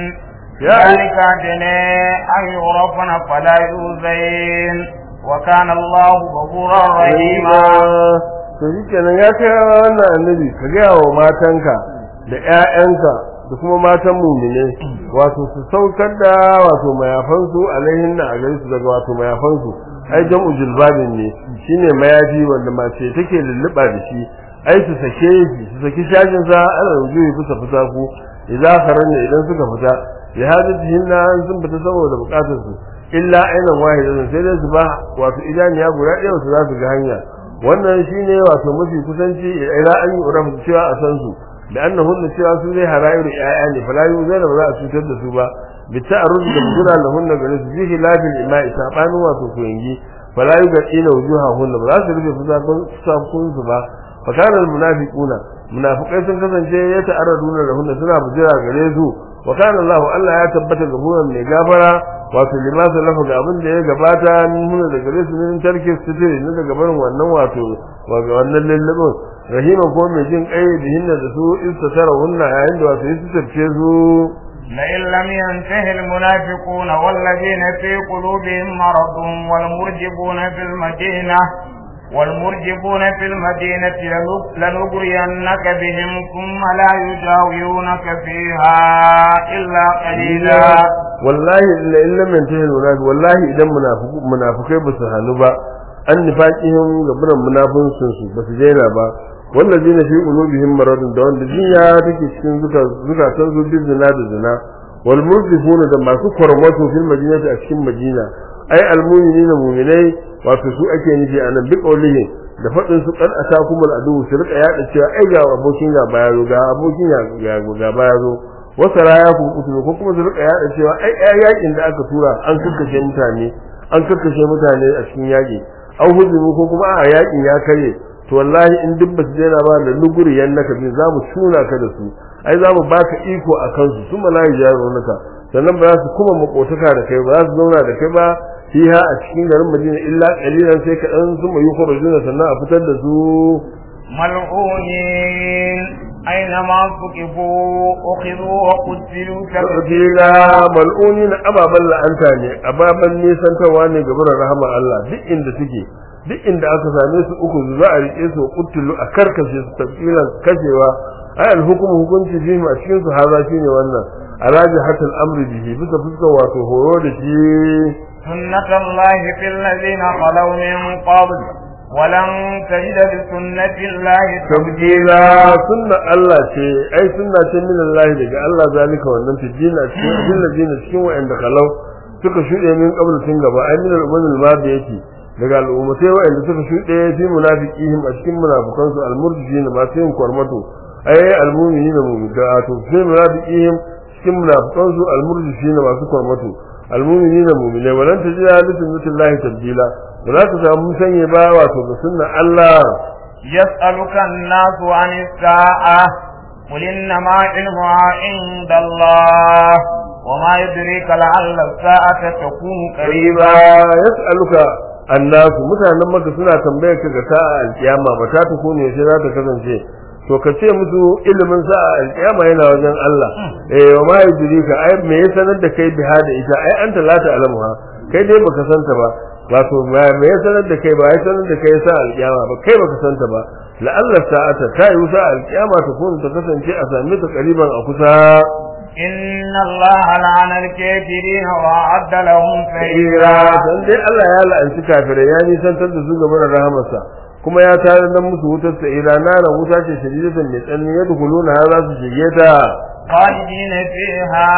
يا ذلك أدنى أن يعرفن فلا يؤذين وكان الله غفورا رحيما to shi kenan ya kai wannan annabi ka gaya wa matanka da ƴaƴanka da kuma matan mumine wato su saukar da wato mayafansu alaihin na a gare su daga wato mayafansu ai jam'u jilbabin ne shine mayafi wanda mace take lulluɓa da shi ai su sake shi su saki shajin sa ana rujuyi fusa fusa ku idan karanne idan suka fita ya hajjatihin na sun fita saboda bukatar su illa ainan wahidatan sai dai su ba wato idaniya guda ɗaya su za su ga hanya wannan shine wato mafi kusanci ila an yi urafu cewa a san su da annahun cewa su zai harairu ƴaƴa ne fala yu zai ba za a cutar da su ba bi ta'arrud da gura lahunna gare su bihi lafil ima'i sabanin wato koyangi fala yu ga ila wujuhahun ba za su rufe fusakun su ba fa kana al munafiquna munafiqai sun kasance ya ta'arraduna lahunna suna bujira gare su wa kana Allah Allah ya tabbata gaburan mai gafara wato limasa lafa ga abin da ya gabata min huna daga gare su min tarki sitiri ne daga barin wannan wato waga wannan lallabin rahima ko mai jin kai da hinna da su istatara hunna yayin da wato su tafiye su لئن لم ينته المنافقون والذين في قلوبهم مرض والمرجبون في المدينة والمرجبون في المدينة لنغرينك بهم ثم لا يجاورونك فيها إلا قليلا wallahi illa illa man tahil munafiq wallahi idan munafiku munafikai ba su hanu ba an nifaqihim gaburan munafincin su ba su daina ba wallazina fi qulubihim maradun da wanda jinya take cikin zuka zukatan su bi zina da zina wal murdifuna da masu kwarmato fil madinati a cikin madina ai al mu'minina mu'minai wato su ake nufi anan bi qawlihi da fadin su kan atakumul adu su rika yada cewa ai ga abokin ga baya zo ga abokin ga ga baya zo wasa raya ku kutulu ko kuma su rika yada cewa ai ai yakin da aka tura an kakkashe mutane an kakkashe mutane a cikin yaki an hujumu ko kuma a yakin ya kare to wallahi in duk basu daina ba da luguri yannaka bin za mu tuna ka da su ai za mu baka iko a kansu su malayi jaronaka sannan ba za su kuma makotaka da kai ba za su zauna da kai ba fiha a cikin garin Madina illa qalilan sai ka dan su mai yukhrujuna sannan a fitar da su ملعونين أينما ثقفوا أخذوا وقتلوا tafsila mal'uni na ababan la'anta ne ababan nisantarwa ne ga buran rahama Allah duk inda suke duk inda aka same su uku za a rike su kuttulu a karkashe su tafsilan kashewa ai alhukum hukunci shi a cikin su haza shine wannan alaji hatal amri bihi bisa fuskar wato horo da shi سنة الله في الذين خلوا من قبل ولن تجد لسنة الله tabdila sunna Allah ce ai sunna ce min Allah daga Allah zalika wannan tijina cikin abin da jina cikin wa'anda kalau suka shude min qabl tun gaba ai min al-ummal madi yake daga al'ummatai wa'anda suka shude fi munafiqihim a cikin munafikan su al-murjina ma sai kwarmato ai al-mu'minina mu'minatu to fi munafiqihim cikin munafikan su al-murjina masu kwarmato al-mu'minina mu'minai walan tajida li sunnatillahi tabdila wala ta samu sanye ba wato ga sunnan Allah يسألك الناس عن الساعة قل إنما علمها عند الله وما يدريك لعل الساعة تكون qariba قريبا yas'aluka annasu mutanen maka suna tambayar ka ga sa'a alkiyama ba ta ta kone sai za ta kasance to ka ce musu ilimin sa'a alkiyama yana wajen Allah eh wa ma yudrika ai me ya sanar da kai biha da ita ai anta la ta'lamuha kai dai baka santa ba wato me ya sanar da kai ba ya sanar da kai sa'a alkiyama ba kai baka santa ba la'alla sa'ata ta yi sa'a alkiyama ta kone ta kasance a same ta qariban a kusa إن الله لعن الكافرين وأعد لهم tsira سعيرا dan dai Allah ya la'anci kafirai ya nisantar da su game da rahamarsa kuma ya tare da musu wutar sa'ira nana wuta ce shadidatan mai tsanani ya dukuluna har za su shige ta خالدين فيها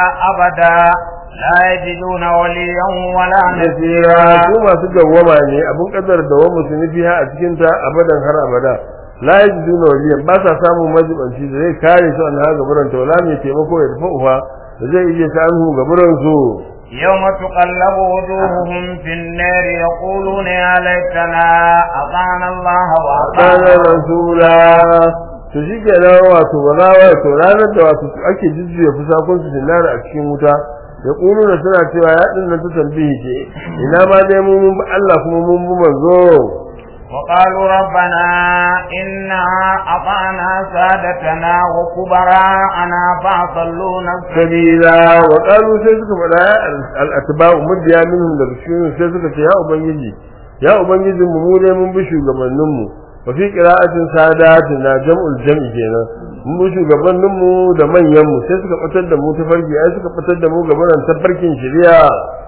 أبدا لا يجدون وليا ولا nasira نصيرا su masu dawwama ne abin kadar dawwama su nufi ha a cikin ta abadan har abada la yajiduna waliyan ba sa samun majibanci da zai kare su an ha gaburan ta wala mai taimako ya tafi ufa da zai iya ta anhu gaburan su يوم تقلب وجوههم في النار يقولون يا ليتنا أطعنا الله kana وأطعنا rasula to shi ke nan wato ba za wato ranar da wato ake jujjuya fusakon su dinara a cikin wuta ya ƙunu da suna cewa ya ɗin nan ta tambihi ce ina ma dai mun mun bi Allah kuma mun bi manzo وقالوا ربنا إنا أطعنا سادتنا وكبراءنا فأضلونا السبيل sabila wa qalu sai suka faɗa ya al-atba'u mudiya minhum daga cikin sai suka ce ya ubangiji ya ubangijin mu mu dai mun bi shugabannin mu wa fi qira'atin sadatin na jam'ul jam'i kenan mun bi shugabannin mu da manyan mu sai suka fitar da mu ta farki ai suka fitar da mu gaban tafarkin shari'a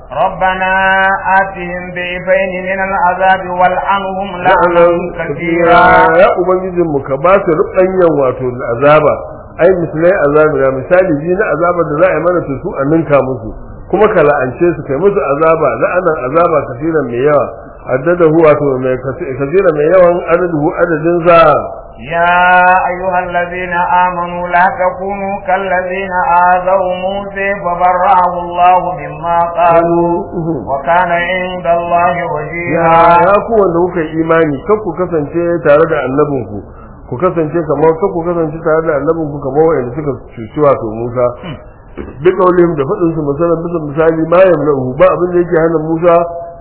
ربنا آتهم ضعفين من العذاب والعنهم لعنا كثيرا ya ubangijin mu ka ba su rubanyan wato azaba ai misalai azabi na misali ji na azaba da za a yi mana to su a ninka musu kuma ka la'ance su kai musu azaba la'anan azaba kafiran mai yawa addadahu wato mai kafiran mai yawan adadahu adadin sa يا أيها الذين آمنوا لا تكونوا كالذين آذوا موسى فبرأه الله مما قالوا وكان عند الله ya وجيها ya ku wanda kuka yi imani kar ku kasance tare da annabinku ku kasance kamar kar ku kasance tare da annabinku kamar wanda suka cuci wato Musa duk kaulihim da faɗin su misalan bisa misali ma yamlahu ba abin da yake hana Musa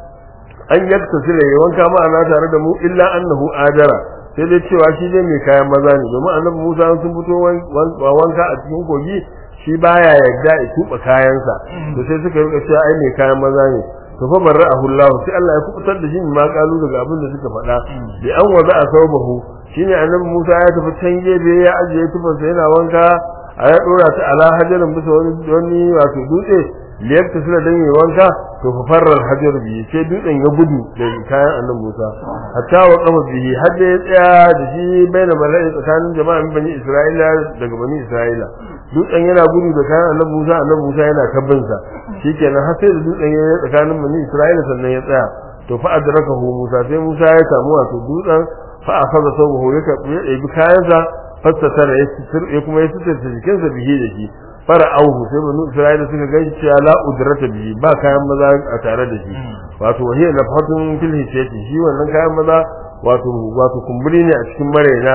an yakta sile ya wanka ma'ana tare da mu illa annahu adara sai dai cewa shi dai mai kayan maza ne domin annabi Musa sun fito wanka a cikin kogi shi baya yarda ya tuba kayansa to sai suka rika cewa ai mai kayan maza ne to fa barra'ahu Allah sai Allah ya kubutar da shi ma kalu daga abin da suka faɗa bi an waza a saubahu shine annabi Musa ya tafi can gebe ya ajiye tufansa yana wanka a ya dora ta ala hajarin bisa wani wani wato dutse liyabta suna dan yi wanka to fa farral hajar bihi sai dutsen ya gudu da kayan annabi Musa hatta wa qama bihi har da ya tsaya da shi baina mala'i tsakanin jama'an bani Isra'ila daga bani Isra'ila dutsen yana gudu da kayan annabi Musa annabi Musa yana tabbin sa shikenan har sai da dutsen ya tsakanin bani Isra'ila sannan ya tsaya to fa adrakahu Musa sai Musa ya samu wato dutsen fa akhadha sawbahu ya bi kayansa fassatara ya sitir ya kuma ya sitir jikinsa bihi da shi fara auhu sai banu isra'ila suka gaishe cewa la udrata bihi ba kayan maza a tare da shi wato wahiya nafatun fil hisati shi wannan kayan maza wato wato kumburi ne a cikin maraina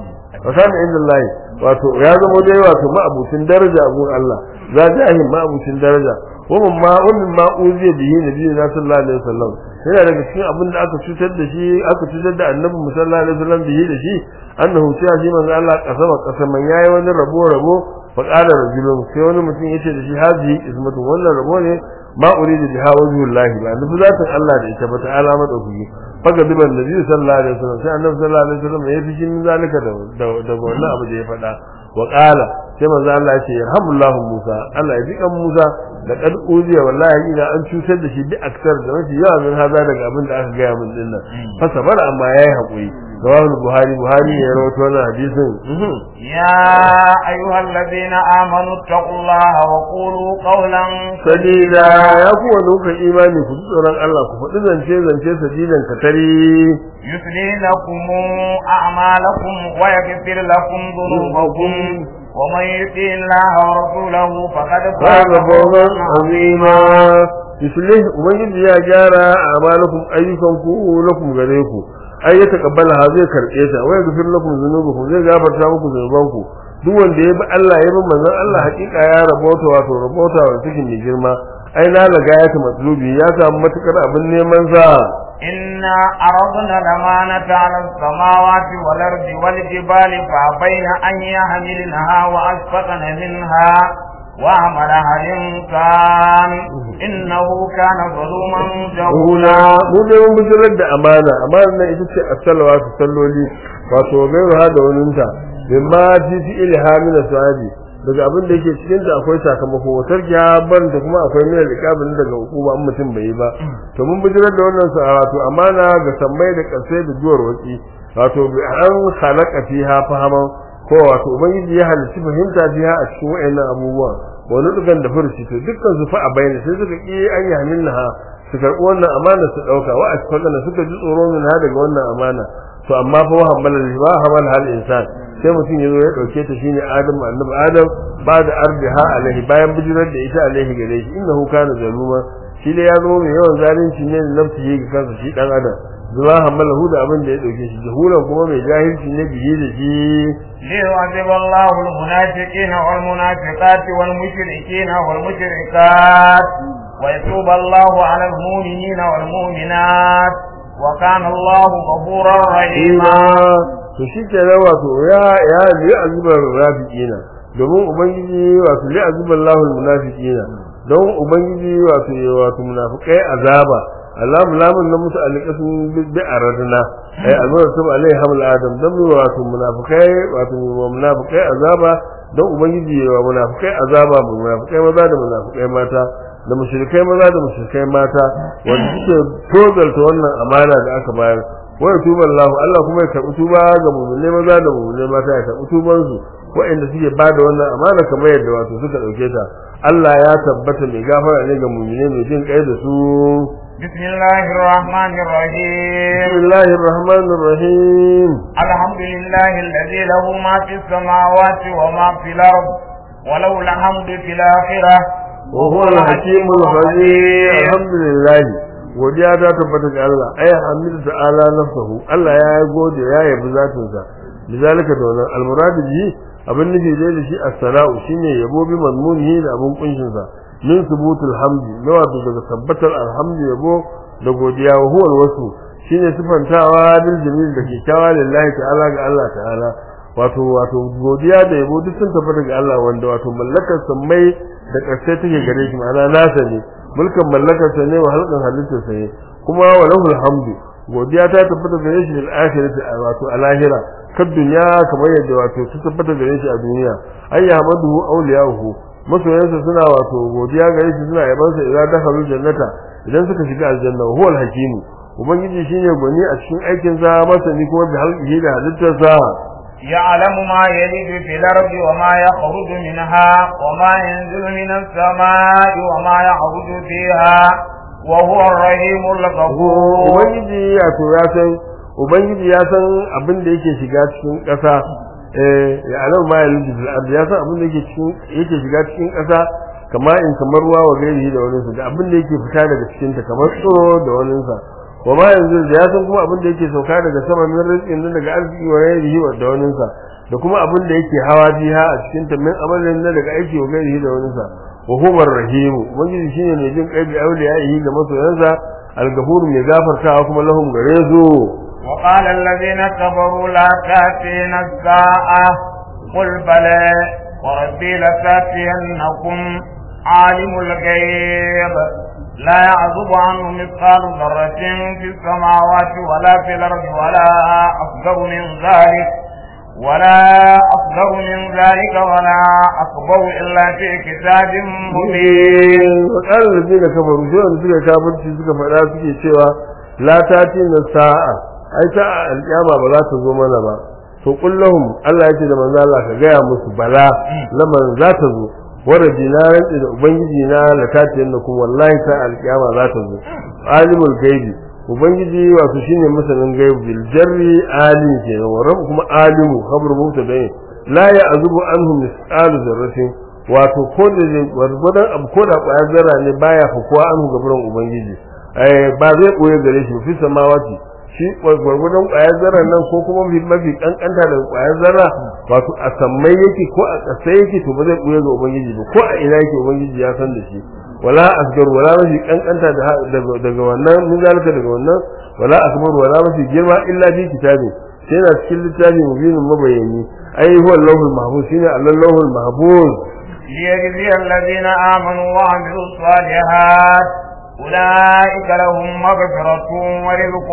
wa kana inda Allah wato ya zama dai wato ma'abucin daraja a gurin Allah za jahi ma'abucin daraja wannan ma wannan ma uziya bihi nabi sallallahu alaihi wasallam yana daga cikin abin da aka cutar da shi aka cutar da annabi sallallahu alaihi wasallam bihi da shi annahu cewa shi manzo Allah kasama kasaman yayi wani rabo rabo fa qala rajulun sai wani mutum yace da shi hazi ismatu wannan rabo ne ma uridu biha wajhullahi ba nufi zatin Allah da ita ba ta alama da kuyi faga diban nabi sallallahu alaihi wasallam sai annabi sallallahu alaihi wasallam ya fi min zalika da da wannan abu da ya faɗa wa qala sai manzo Allah ya ce yarhamullahu Musa Allah ya ji kan Musa da kad uziya wallahi ina an cutar da shi bi aksar da mafi yawa min haza daga abin da aka gaya min dinnan fa sabara amma yayi hakuri rawahul buhari buhari ya rawaito wannan hadisin يا أيها الذين آمنوا اتقوا الله وقولوا قولا sadida ya ku wanda kuka imani ku ji tsoron Allah ku faɗi zance zance sadidan katari يصلح لكم أعمالكم ويغفر لكم ذنوبكم ومن يطع الله ورسوله فقد فاز فاز فوزا فوزا عظيما yuslih ubangiji ya gyara a'malakum ayyukanku lakum gare ku ai ya takabbala ha zai karbe ta wai gafir lakum dhunubakum zai gafarta muku zunubanku duk wanda ya bi Allah ya bi manzon Allah hakika ya rabota wato rabota wa cikin mai girma ai na laga ya ta matlubi ya samu matukar abin neman sa إنا أردنا الأمانة على السماوات والأرض والجبال فأبين أن يحملنها وأشفقن منها وعملها الإنسان إنه كان ظلوما جهولا mu ne mun bijirar da amana amana nan ita ce as-salawa su salloli wato gairu ha da waninta mimma fi fi ilhamin sahabi daga abin da yake cikin ta akwai sakamako watar ban da kuma akwai mina liqabin daga hukuma an mutum bai yi ba to mun bijirar da wannan sa wato amana ga sammai da kasai da juwar waki wato bi an khalaqa fiha fahaman ko wato ubangiji ya halicci fahimta fiha a cikin wayannan abubuwa wani dugan da furci to dukkan su fa a bayyana sai suka ki an yi hamilnaha su karɓi wannan amana su ɗauka wa asfaqana suka ji tsoro min ha daga wannan amana to amma fa wahammala ba hamal hal insan sai mutum yazo ya dauke ta shine adam annabi adam ba da ardiha alaihi bayan bijirar da ita alaihi gare shi innahu kana zaluma shi ne ya zo mai yawan zalunci ne da nafsi ga kansa shi dan adam zuwa hamalahu da abin da ya dauke shi jahulan kuma mai jahilci ne biye da shi ليعذب الله المنافقين والمنافقات والمشركين والمشركات ويتوب الله على المؤمنين والمؤمنات وكان الله غفورا رحيما to shi ke nan wato ya ya li azubar rafiqina domin ubangiji wato li azubar lahul munafiqina don ubangiji wato wato munafikai azaba Allah mulamun na musu alƙasun bi aradna ai azaba sab alai hamul adam dan mu wato munafikai wato munafikai azaba don ubangiji wa munafikai azaba mu munafikai maza da munafikai mata da mushrikai maza da mushrikai mata wanda suke tozalta wannan amana da aka bayar wa tuba Allah Allah kuma ya karbi tuba ga mu'minai maza da mu'minai mata ya karbi tuban su waɗanda suke bada wannan amana kamar yadda wato suka dauke ta Allah ya tabbata mai gafara ne ga mu'minai mai jin kai da su بسم الله الرحمن الرحيم Bismillahir Rahmanir Rahim الحمد لله الذي له ما في السماوات وما في الأرض وله الحمد في الآخرة وهو الحكيم الخبير الحمد لله godiya ta tabbata ga Allah ay hamidu ta'ala nafsuhu Allah ya yi gode ya yabi zatin sa bizalika da wannan almuradu bi abin nufi dai da shi as-sala'u shine yabo bi mazmunihi da abin kunshin sa min subutul hamdi na wato daga tabbatar alhamdu yabo da godiya wa huwa wasu shine sifantawa bil jamil da kyakkyawa lillahi ta'ala ga Allah ta'ala wato wato godiya da yabo duk sun tabbata ga Allah wanda wato mallakar sammai da ƙarshe take gare shi ma'ana nasa ne mulkan mallakar sa ne wa halkan halittar sa ne kuma wa lahul hamdu godiya ta tabbata gare shi fil akhirati wato a lahira kad dunya kamar yadda wato ta tabbata gare shi a duniya ay yahmaduhu awliyahu masoyansa suna wato godiya gare shi suna yabansa idan dakhalu jannata idan suka shiga aljanna huwal hakim ubangiji shine gwani a cikin aikin sa masani kuma bi halqihi da halittarsa يعلم ما يلج في الأرض وما يخرج منها وما ينزل من السماء وما يعرج فيها وهو الرحيم الغفور ubangiji ya to ya san ubangiji ya san abin da yake shiga cikin ƙasa eh ya alam ma ya liji fil ardi ya san abin da yake cikin yake shiga cikin ƙasa kama in kamar ruwa wa gairi da wani da abin da yake fita daga cikin ta kamar tsoro da wani sa wa ma yanzu da ya san kuma abin da yake sauka daga sama min rizqin nan daga arziki wa gairi da wani sa da kuma abin da yake hawa jiha a cikin ta min amalin nan daga aiki wa gairi da wani sa wa huwa rahim ubangiji shine mai jin kai bi auliyaihi ga masoyansa al-ghafur mai gafartawa kuma lahum gare su وقال الذين كفروا لا تأتينا الساعة قل بلى وربي لتأتينكم عالم الغيب لا يعزب عنه مثقال ذرة في السماوات ولا في الأرض ولا أصغر من ذلك ولا أصغر من ذلك ولا أكبر إلا في كتاب مبين وقال الذين كفروا جوا suka kafirci suka faɗa suke cewa la tati na sa'a ai ta alƙiyama ba za ta zo mana ba to kullahum Allah yake da manzo Allah ka gaya musu bala laman za ta zo warabi na rantsi da ubangiji na la tati yannakum wallahi ta alƙiyama za ta zo alimul gaibi ubangiji wato shine masanin gaibi bil jarri alim kenan wa rabb kuma alimu khabru mubtada la ya'zubu anhu misqalu zarratin wato ko da gwargwadon abu ko da ƙwayar zarra ne baya fukuwa an gaburan ubangiji eh ba zai koye gare shi fi samawati shi gwargwadon ƙwayar zarra nan ko kuma mafi mafi kankanta daga ƙwayar zarra wato a sammai yake ko a ƙasa yake to ba zai koye ga ubangiji ba ko a ina yake ubangiji ya san da shi wala asgar wala mafi kankanta daga wannan mun zalika daga wannan wala akbar wala mafi girma illa bi kitabi sai na cikin littafi mubinin mabayani ai huwa allahul mahfuz shine allahul mahfuz ليجزي الذين آمنوا وعملوا الصالحات أولئك لهم مغفرة ورزق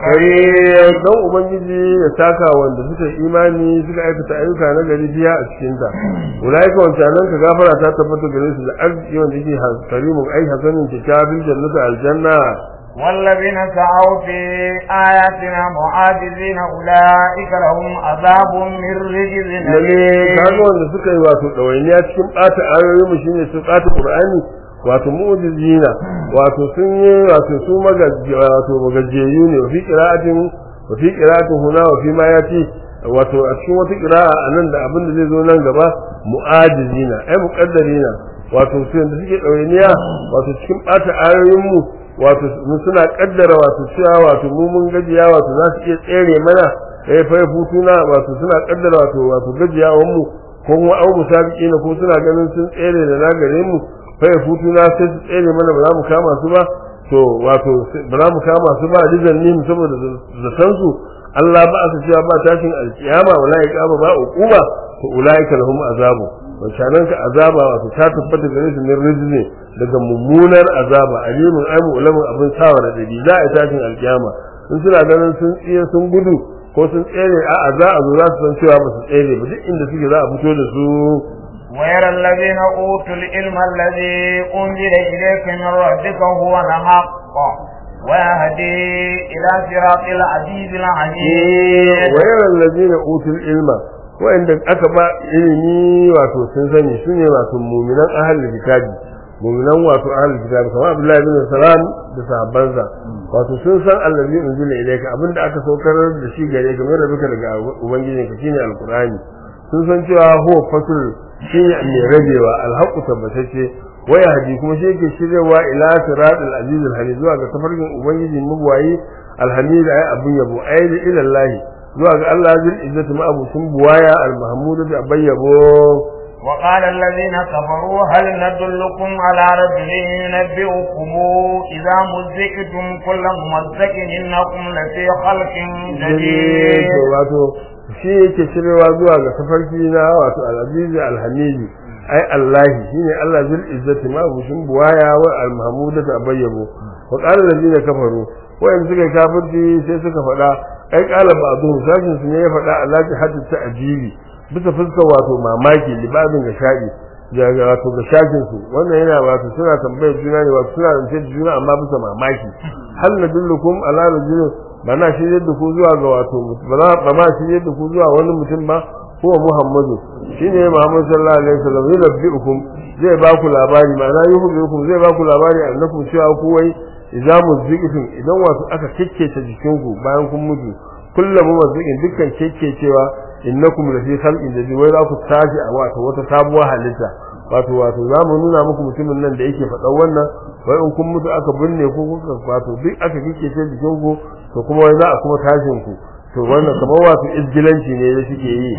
كريم don ubangiji ya saka wanda suka imani suka aikata ayyuka na gari biya a cikin ta ulaika wancanan ka gafara ta tabbata gare su da arziki wanda yake karimu ai hasanin kitabin jannatu aljanna والذين سعوا في آياتنا معاجزين أولئك لهم عذاب من رجز lalle kaga wanda suka yi wato ɗawainiya cikin ɓata ayoyin mu shine su ɓata qur'ani wato mu'jizina wato sun yi wato su magaji wato magajiyu ne fi qira'atin wa fi qira'atin huna wa fi ma yati wato a cikin wata qira'a anan da abin da zai zo nan gaba mu'ajizina ai muqaddarina wato su da suke ɗawainiya wato cikin ɓata ayoyin mu wato mu suna kaddara wato cewa wato mu mun gajiya wato za su iya tsere mana eh fa futuna wato suna kaddara wato wato gajiyawan mu ko kuma au musabiqina ko suna ganin sun tsere da na gare mu fa futuna sai su tsere mana ba za mu kama su ba to wato ba za mu kama su ba rizan nim saboda zaton su Allah ba aka cewa ba tashin alkiyama wala iqama ba uquba to ulaika lahum azabu wancanan ka azaba wato ta tabbata gare su min rizqi daga mummunar azaba alimun aimu ulamun abin sawa da dadi za a tashin alkiyama in suna ganin sun tsiye sun gudu ko sun tsere a za a zo za su san cewa ba su tsere ba duk inda suke za a fito da su ويرى الذين أوتوا العلم الذي أنزل إليك من ربك هو الحق ويهدي إلى صراط العزيز العليم ويرى الذين أوتوا العلم wa'anda aka ba ilimi wato sun sani su ne wato muminan ahalul kitabi muminan wato ahalul kitabi kamar Abdullahi bin Salam da sahabbansa wato sun san allazi unzila ilayka abinda aka saukar da shi gare ka mai rabuka daga ubangijin ka shine alqur'ani sun san cewa huwa fasul shine mai rabewa alhaqu tabbatacce waya haji kuma shi yake shiryawa ila siratal aziz alhamid zuwa ga tafarkin ubangiji mubwayi alhamid ay abun yabo ay ila Allah zuwa ga Allah zil izzati ma abu sun buwaya al-mahmud da bayyabo وقال الذين كفروا هل ندلكم على رجل ينبئكم إذا مزقتم كل ممزق إنكم لفي خلق جديد wato shi yake shiryawa zuwa ga tafarki na wato al-aziz al-hamid ai Allah shine Allah zil izzati ma abu sun buwaya wa al-mahmud da bayyabo wa qala allazina kafaru wa'in suka kafirci sai suka faɗa ai kala ba zuwa sashin su ne ya faɗa Allah ta hadda ta ajibi bisa fuskar wato mamaki libabin ga shaɗi daga wato ga shafin su wannan yana wato suna tambayar juna ne wato suna rance da juna amma bisa mamaki hal nadullukum ala rajulin ba na shi yadda ku zuwa ga wato ba na ba ma shi yadda ku zuwa wani mutum ba ko Muhammadu shine Muhammad sallallahu alaihi wasallam yunabbiukum zai ba ku labari ma'ana yuhibbukum zai ba ku labari annakum cewa ku wai idza muzziqtum idan wato aka kekkece jikinku bayan kun mutu kullum muzziqin dukkan kekkecewa innakum lafi khalqin jadid wai za ku tashi a wato wata sabuwar halitta wato wato za mu nuna muku mutumin nan da yake faɗan wannan wai in kun mutu aka binne ku kuka wato duk aka kekkece jikinku to kuma wai za a kuma tashin ku to wannan kamar wato izgilanci ne da suke yi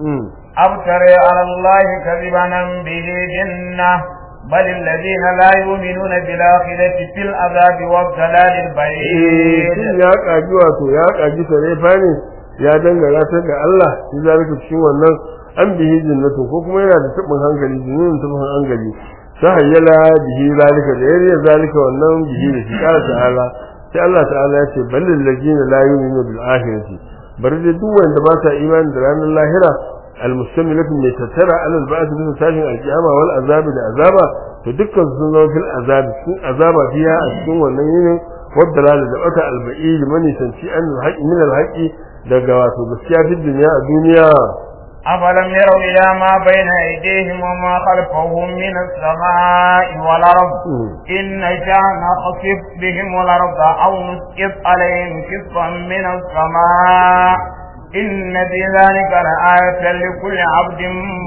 أبتري على الله كذبا به جنة بل الذين لا يؤمنون بالآخرة في العذاب والضلال البعيد shin ya kaji wato ya kaji sarefa ne ya dangana ta ga Allah shi zalika cikin wannan an bihi jinnatu ko kuma yana da tabin hankali jinin tabin hankali sahayyala bihi zalika da yariya zalika wannan bihi da shi kala ta'ala sai Allah ta'ala ya ce balil ladina la yu'minu bil akhirati bari da duk wanda ba sa imani da ranar lahira المستملة من تترى على البعث من تاشن القيامة والعذاب العذاب فدكا سنة في العذاب سن عذاب فيها السن والنين والدلالة دعوة البعيد من يسنشي أن الحق من الحق دقوات بسيا في الدنيا الدنيا أفلم يروا إلى ما بين أيديهم وما خلفهم من السماء والأرض إن نشاء نخسف بهم الأرض أو نسقط عليهم كسفا من السماء إن في ذلك لآية لكل عبد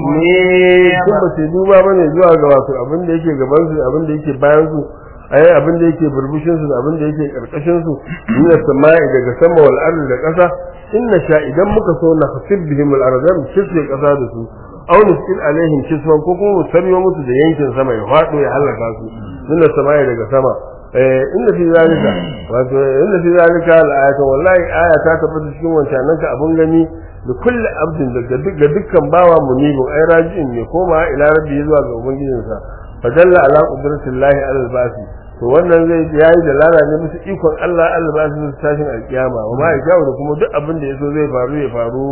منيب sun ba su duba bane zuwa ga wato abin da yake gaban su abin da yake bayan su ai abin da yake burbushin su abin da yake karkashin su min samai daga sama wal ardi da kasa inna sha idan muka so na hasib bihim al ardi mu kisbe kasa da su aw nusil alaihim kiswan ko kuma mu saryo musu da yankin sama ya fado ya halaka su min samai daga sama eh inna fi zalika wato inna fi zalika al ayatu wallahi aya ta tabbata cikin wancan nan ka abun gani da kulli abdin daga ga dukkan bawa munibin ai raji'in ne koma ila rabbi zuwa ga ubangijinsa fa dalla ala qudratillahi ala albasi to wannan zai yayi da lala ne musu ikon Allah albasi musu tashin alkiyama wa ma ya da kuma duk abin da yaso zai faru ya faru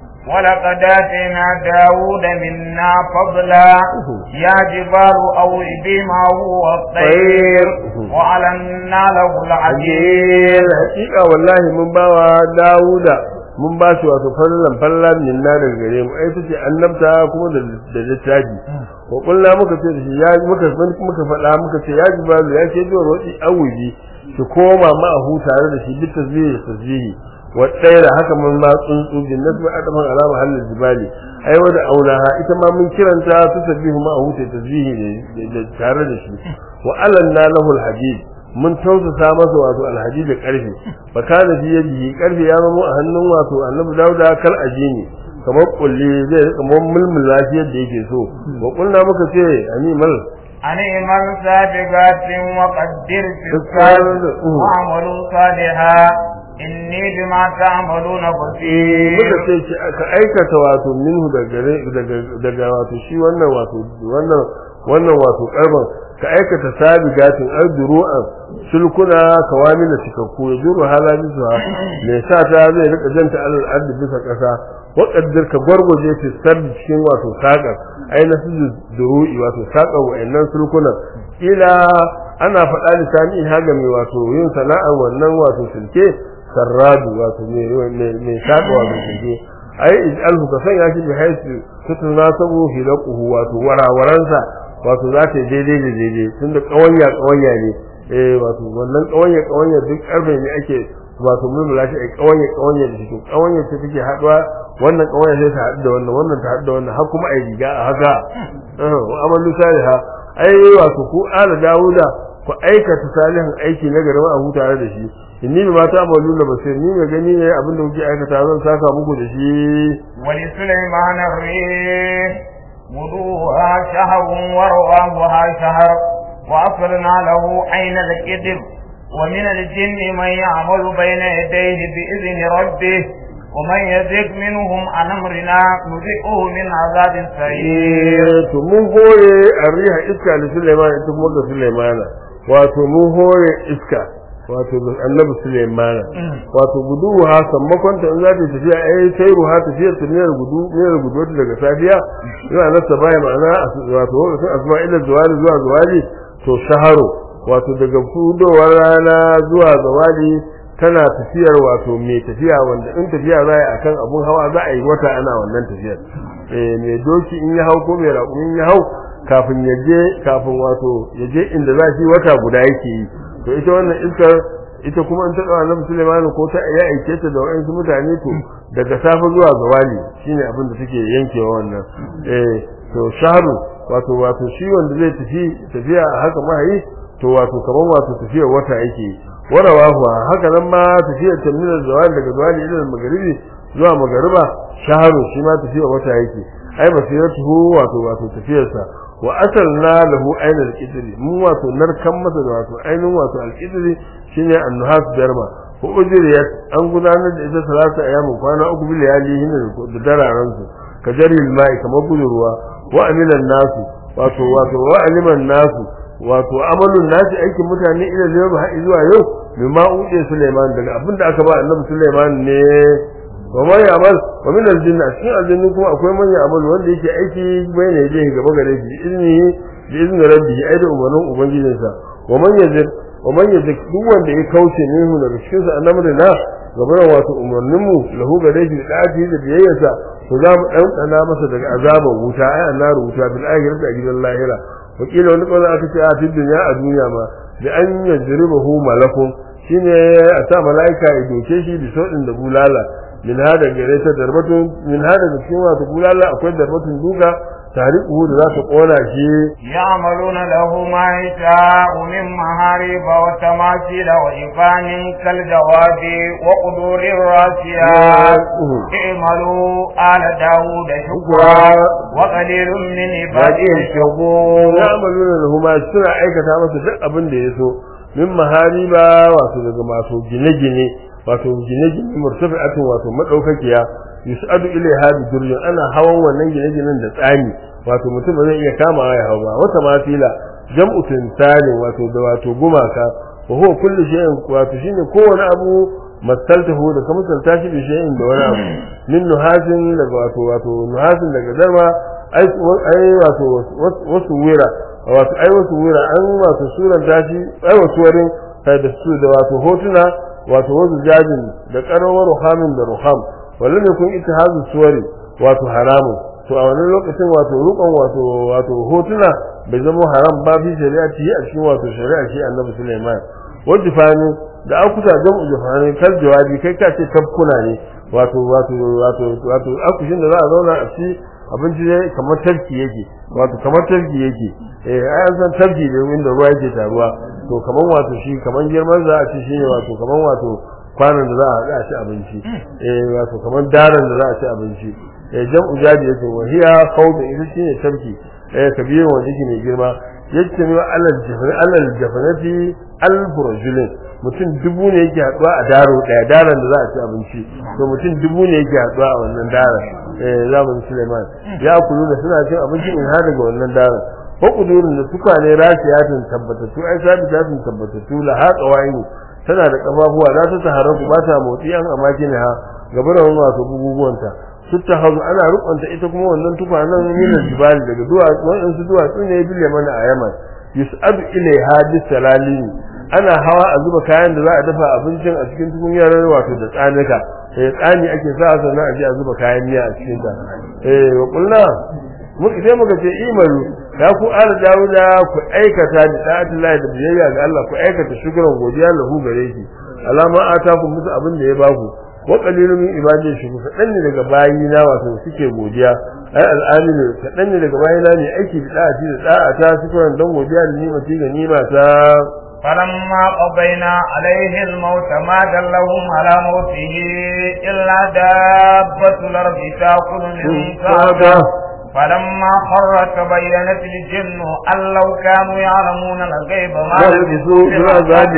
ولقد آتينا داود منا فضلا يا جبال أوبي معه والطير وعلنا له العجيل hakika wallahi mun bawa Dawuda mun ba shi wato fallan fallan min na daga gare mu ai tace annabta kuma da da littafi ko kullu muka ce da shi ya muka muka faɗa muka ce ya jibalu ya ce jiwa wadi awuji ki koma ma a tare da shi bi tasbihi da tasbihi wa tsaira haka mun ma tsuntsu bin nasbi adaman alama halin jibali ai wada aulaha ita ma mun kiranta su tasbihu ma a huta tasbihi da tare da shi wa alanna lahu alhadid mun tausasa masa wato alhaji da karfe fa kana fi yadihi karfe ya zama a hannun wato annabi dauda kal ajini kamar kulli zai rika mulmul lafiyar da yake so wa kulna muka ce animal أن اعمل سابقات وقدر في الصالح واعملوا صالحا إني بما تعملون بصير muka ce ki aka aikata wato minhu daga daga daga wato shi wannan wato wannan wannan wato karban ka aikata sabigatin arduru'an sulkuna kawamin da cikakku ya juru halali zuwa me sa ta zai rika janta alal ardi bisa kasa wa qaddir ka gwargwaje fi sardi cikin wato sakar ai na su duru'i wato sakar wa'annan sulkuna ila ana faɗa lisani haga mai wato yin sana'ar wannan wato sulke sarradu wato mai saka wato sulke ai ij'alhu ka sanya shi bi haisu tutunasabu hilaquhu wato warawaransa wato za ta yi daidai da daidai tun da ƙawanya ƙawanya ne eh wato wannan ƙawanya ƙawanya duk ƙarfe ne ake wato mulmula shi a ƙawanya ƙawanya da shi ƙawanya ce take haɗuwa wannan ƙawanya sai ta haɗu da wannan wannan ta haɗu da wannan har kuma a yi riga a haka wa amalu saliha ai wato ku ala dawuda ku aikata salihan aiki na garba a huta da shi inni bi mata amalu na basir ni mai gani ne abin da kuke aikata zan saka muku da shi wali sulaiman ar-rih غدوها شهر ورواها شهر وأصلنا له عين الكذب ومن الجن من يعمل بين يديه بإذن ربه ومن يزغ منهم عن أمرنا نذقه من عذاب سعير to mun hore arriha iska da Sulaiman ita kuma ga Sulaimana wato mun hore iska wato annabi Sulaiman wato gudu ha sammakon ta in za ta tafiya ai sai ruha tafiyar ta ne gudu ne gudu wata daga safiya yana nasa baya ma'ana wato lokacin asma ila zawali zuwa zawali to shaharo wato daga fudowar rana zuwa zawali tana tafiyar wato mai tafiya wanda in tafiya za a yi akan abun hawa za a yi wata ana wannan tafiyar eh mai doki in ya hau ko mai raƙumi in ya hau kafin ya je kafin wato ya je inda za shi wata guda yake yi to ita wannan iskar ita kuma in ta ɗaura annabi Sulaiman ko ta ya aike ta da wa'ansu mutane to daga safe zuwa zawali shine abin da take yankewa wannan eh to shahru wato wato shi wanda zai tafi tafiya a haka mahayi to wato kaman wato tafiyar wata yake warawahu haka nan ma tafiyar tamnil zawali daga zawali ila magaribi zuwa magariba shahru shi ma tafiyar wata yake ai basiratuhu wato wato tafiyarsa wa asalna lahu aina al-qidri mu wato narkan masa da wato ainin wato al-qidri shine an-nuhas darma ko ujriyat an gudanar da ita salatu ayyamin kwana uku bil yalihin da dararan su ka jaril mai kamar gudurwa wa amilan nasu wato wato wa aliman nasu wato amalun nasi aikin mutane ila yau har zuwa yau mimma uɗe Sulaiman daga abinda aka ba annabi Sulaiman ne wa man ya'mal wa min al-jinn cikin aljannu kuma akwai man ya'mal wanda yake aiki bai ne je gaba gare shi izini bi izni rabbi ai da umarnin ubangijinsa wa man yazid wa man yazid duk wanda ya kauce ne mu daga cikin sa annabi na gaban wato umarnin mu lahu gare shi da ati da biyayyarsa to za mu dan dana masa daga azaban wuta ai annaru wuta bil akhirati a gidan lahira wakila wani kawai aka ce a cikin duniya a duniya ma da an yajribahu malakun shine a sa malaika ya doke shi da sodin da bulala min hada gare ta darbatun min hada da cikin wato bulala akwai darbatun duka tarihu da za ta kona shi يعملون له ما يشاء من محاريب وتماثيل وإفان كالجواب وقدور الراسيات اعملوا آل داود شكرا وقليل من عباده الشكور ya'maluna lahu ma suna aikata masa duk abin da yaso min mahariba wato daga masu gine-gine wato gine-gine murtafi'atun wato madaukakiya yus'adu ilaiha bi durjin ana hawan wannan gine-ginen da tsani wato mutum ba zai iya kama ya hau ba wata mafila jam'u tinsani wato da wato gumaka wa huwa kullu shay'in wato shine kowane abu masaltahu da kuma misalta shi bi shay'in da wani abu min nuhasin daga wato wato nuhasin daga darma ai ai wato wasu wira wato ai wasu wira an wato suran tashi ai wasu wurin kai da su da wato hotuna wato wasu jajin da karawar ruhamin da ruham wallan ne kun ittihazu suwari wato haramun to a wannan lokacin wato rukun wato wato hotuna bai zama haram ba fi shari'a ci a cikin wato shari'a shi annabi Sulaiman wanda fani da akuta jam'u jafani kal jawabi kai ka ce tabkuna ne wato wato wato wato akushin da za a zauna a ci abinci ne kamar tarki yake wato kamar tarki yake eh ai an san tarki da inda ruwa yake taruwa to kamar wato shi kamar girman za a ci shine wato kamar wato kwanan da za a haɗa a ci abinci eh wato kamar daren da za a ci abinci eh jam'u jadi yake wa hiya qawdu ita shine tarki eh kabiru wanda yake mai girma yake ne alal jafar alal jafarati alf rajulin mutum dubu ne yake haɗuwa a daro ɗaya daren da za a ci abinci to mutum dubu ne yake haɗuwa a wannan daren eh zamanin Suleiman ya kulu da suna cin abinci in har daga wannan daren ko kudurin da tukwane rasiyatin tabbatattu ai sabitatun tabbatattu la haqa wa'ini tana da kafafuwa za ta taharraku ba ta motsi an amakin ha gaban wato buguguwanta sutta hazu ana rukunta ita kuma wannan tukwanen minan jibali daga duwatsu waɗansu duwatsu ne bille mana a yaman yus'adu ilaiha bisalalin ana hawa a zuba kayan da za a dafa abincin a cikin tukunyar wato da tsanika eh tsani ake sa sannan a je a zuba kayan miya a cikin ta eh wa kullu mu sai muka ce imaru ya ku ala dawuda ku aikata da ta'atullahi da biyayya ga Allah ku aikata shukran godiya lahu gare shi alama ataku musu abin da ya baku wa qalilun min ibadi shukur kadan ne daga bayina wato suke godiya ai al'aminu kadan ne daga bayina ne aiki da da'a da da'a ta shukran dan godiya da nima ci ga nima ta فلما قضينا عليه الموت ما دلهم على موته إلا دابة الأرض تأكل من سعده فلما خر تبينت الجن أن لو كانوا يعلمون الغيب ما لبثوا في العذاب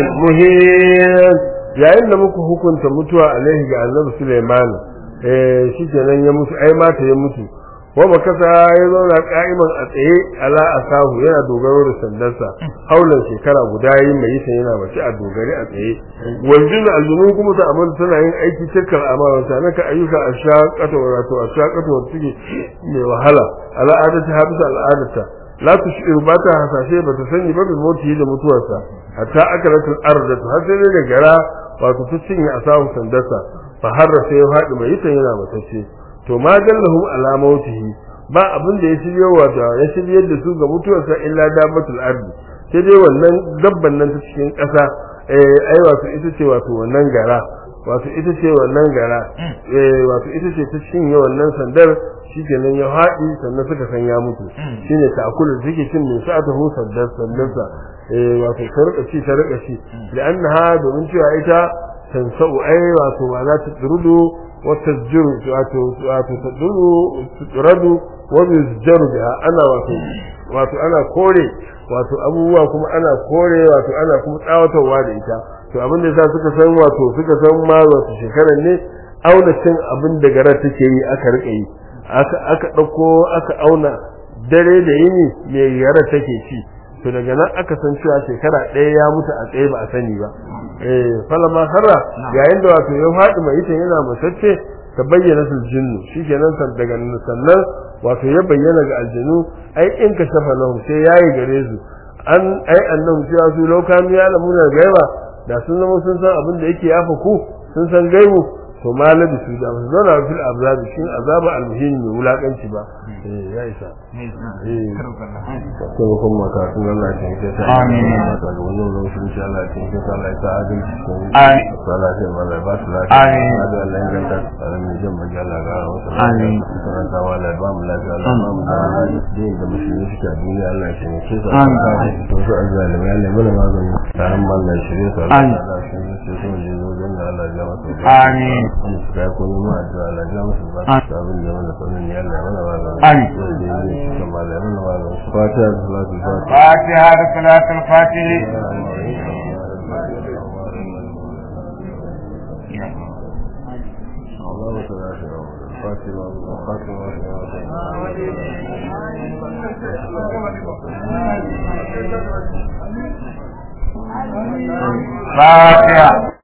المهين yayin da muka hukunta mutuwa alaihi ga annabi Sulaiman eh shi kenan ya mutu ai mata ya mutu wa makasa ya zauna ka'iman a tsaye ala asahu yana dogaro da sandarsa haulan shekara guda yin mai yisan yana mace a dogare a tsaye waljin aljunu kuma ta amal tana yin aiki cikkar amalan ta naka ayyuka a shaƙata wato a shaƙata wata suke mai wahala al'adata habisa al'adata la tushiru ba ta hasashe ba ta sani ba bil mauti da mutuwarsa hatta akalatul ardatu har sai da gara wato ta cinye asahu sandarsa fa harra sai ya faɗi mai yisan yana matacce to ma dallahum ala mautihi ba abin da ya shirye wa da ya shirye da su ga mutuwarsa illa dabbatul ardi sai dai wannan dabban nan ta cikin ƙasa eh ai wato ita ce wato wannan gara wato ita ce wannan gara eh wato ita ce ta cinye wannan sandar shikenan ya haɗi sannan suka san ya mutu shine ta akulu take cin min sa'ata hu sandar sandarsa eh wato ta rika ci ta rika ci da annaha domin cewa ita tansau ai wato ba za ta turudu وتسجر وتدل ترد ويسجر بها انا wato wato ana kore wato abubuwa kuma ana kore wato ana kuma tsawatarwa da ita to abin da yasa suka san wato suka san ma wato shekaran ne auna cin abin da gara take yi aka rika yi aka aka dauko aka auna dare da yini me gara take ci to daga nan aka san cewa shekara ɗaya ya mutu a tsaye ba a sani ba eh falama harra yayin da wato ya faɗi mai ita yana musacce ta bayyana sul jinnu shikenan san daga sannan wato ya bayyana ga aljinu ai in ka shafa lahum sai yayi gare su an ai annahu cewa su lokanu ya lamuna gaiba da sun zama sun san abin da yake yafa ku sun san gaibu to malabi su da su zauna fil azabi shin azaba almuhim ne wulakanci ba eh ya isa eh ko kuma ka sun Allah ya ce ta Amin. ta ga wannan lokacin insha Allah ya ce ta Allah ya sa adalci ko Amin. Allah ya mala ba su lafiya Amin. da Allah ya ganta tsaron mai jin magana ga wasu Amin. karanta wa Allah ba mu lafiya Allah ba mu da din da musulmi suke a duniya Allah ya ce su Amin. to su azzalimai Allah ya mana magani taron mallan shirye su Allah Amin. ya shi su su ne zo dan Allah ya masa Amin. da ko mu ma da Allah ya masa ba Amin. su abin da mana sanin ya Allah ya mana magani Amin. da ne su kuma Allah ya mana magani fatiha da salatu fatiha فاتحة صلاة الفاتح اللهم صل على سيدنا محمد فاطمة فاتحة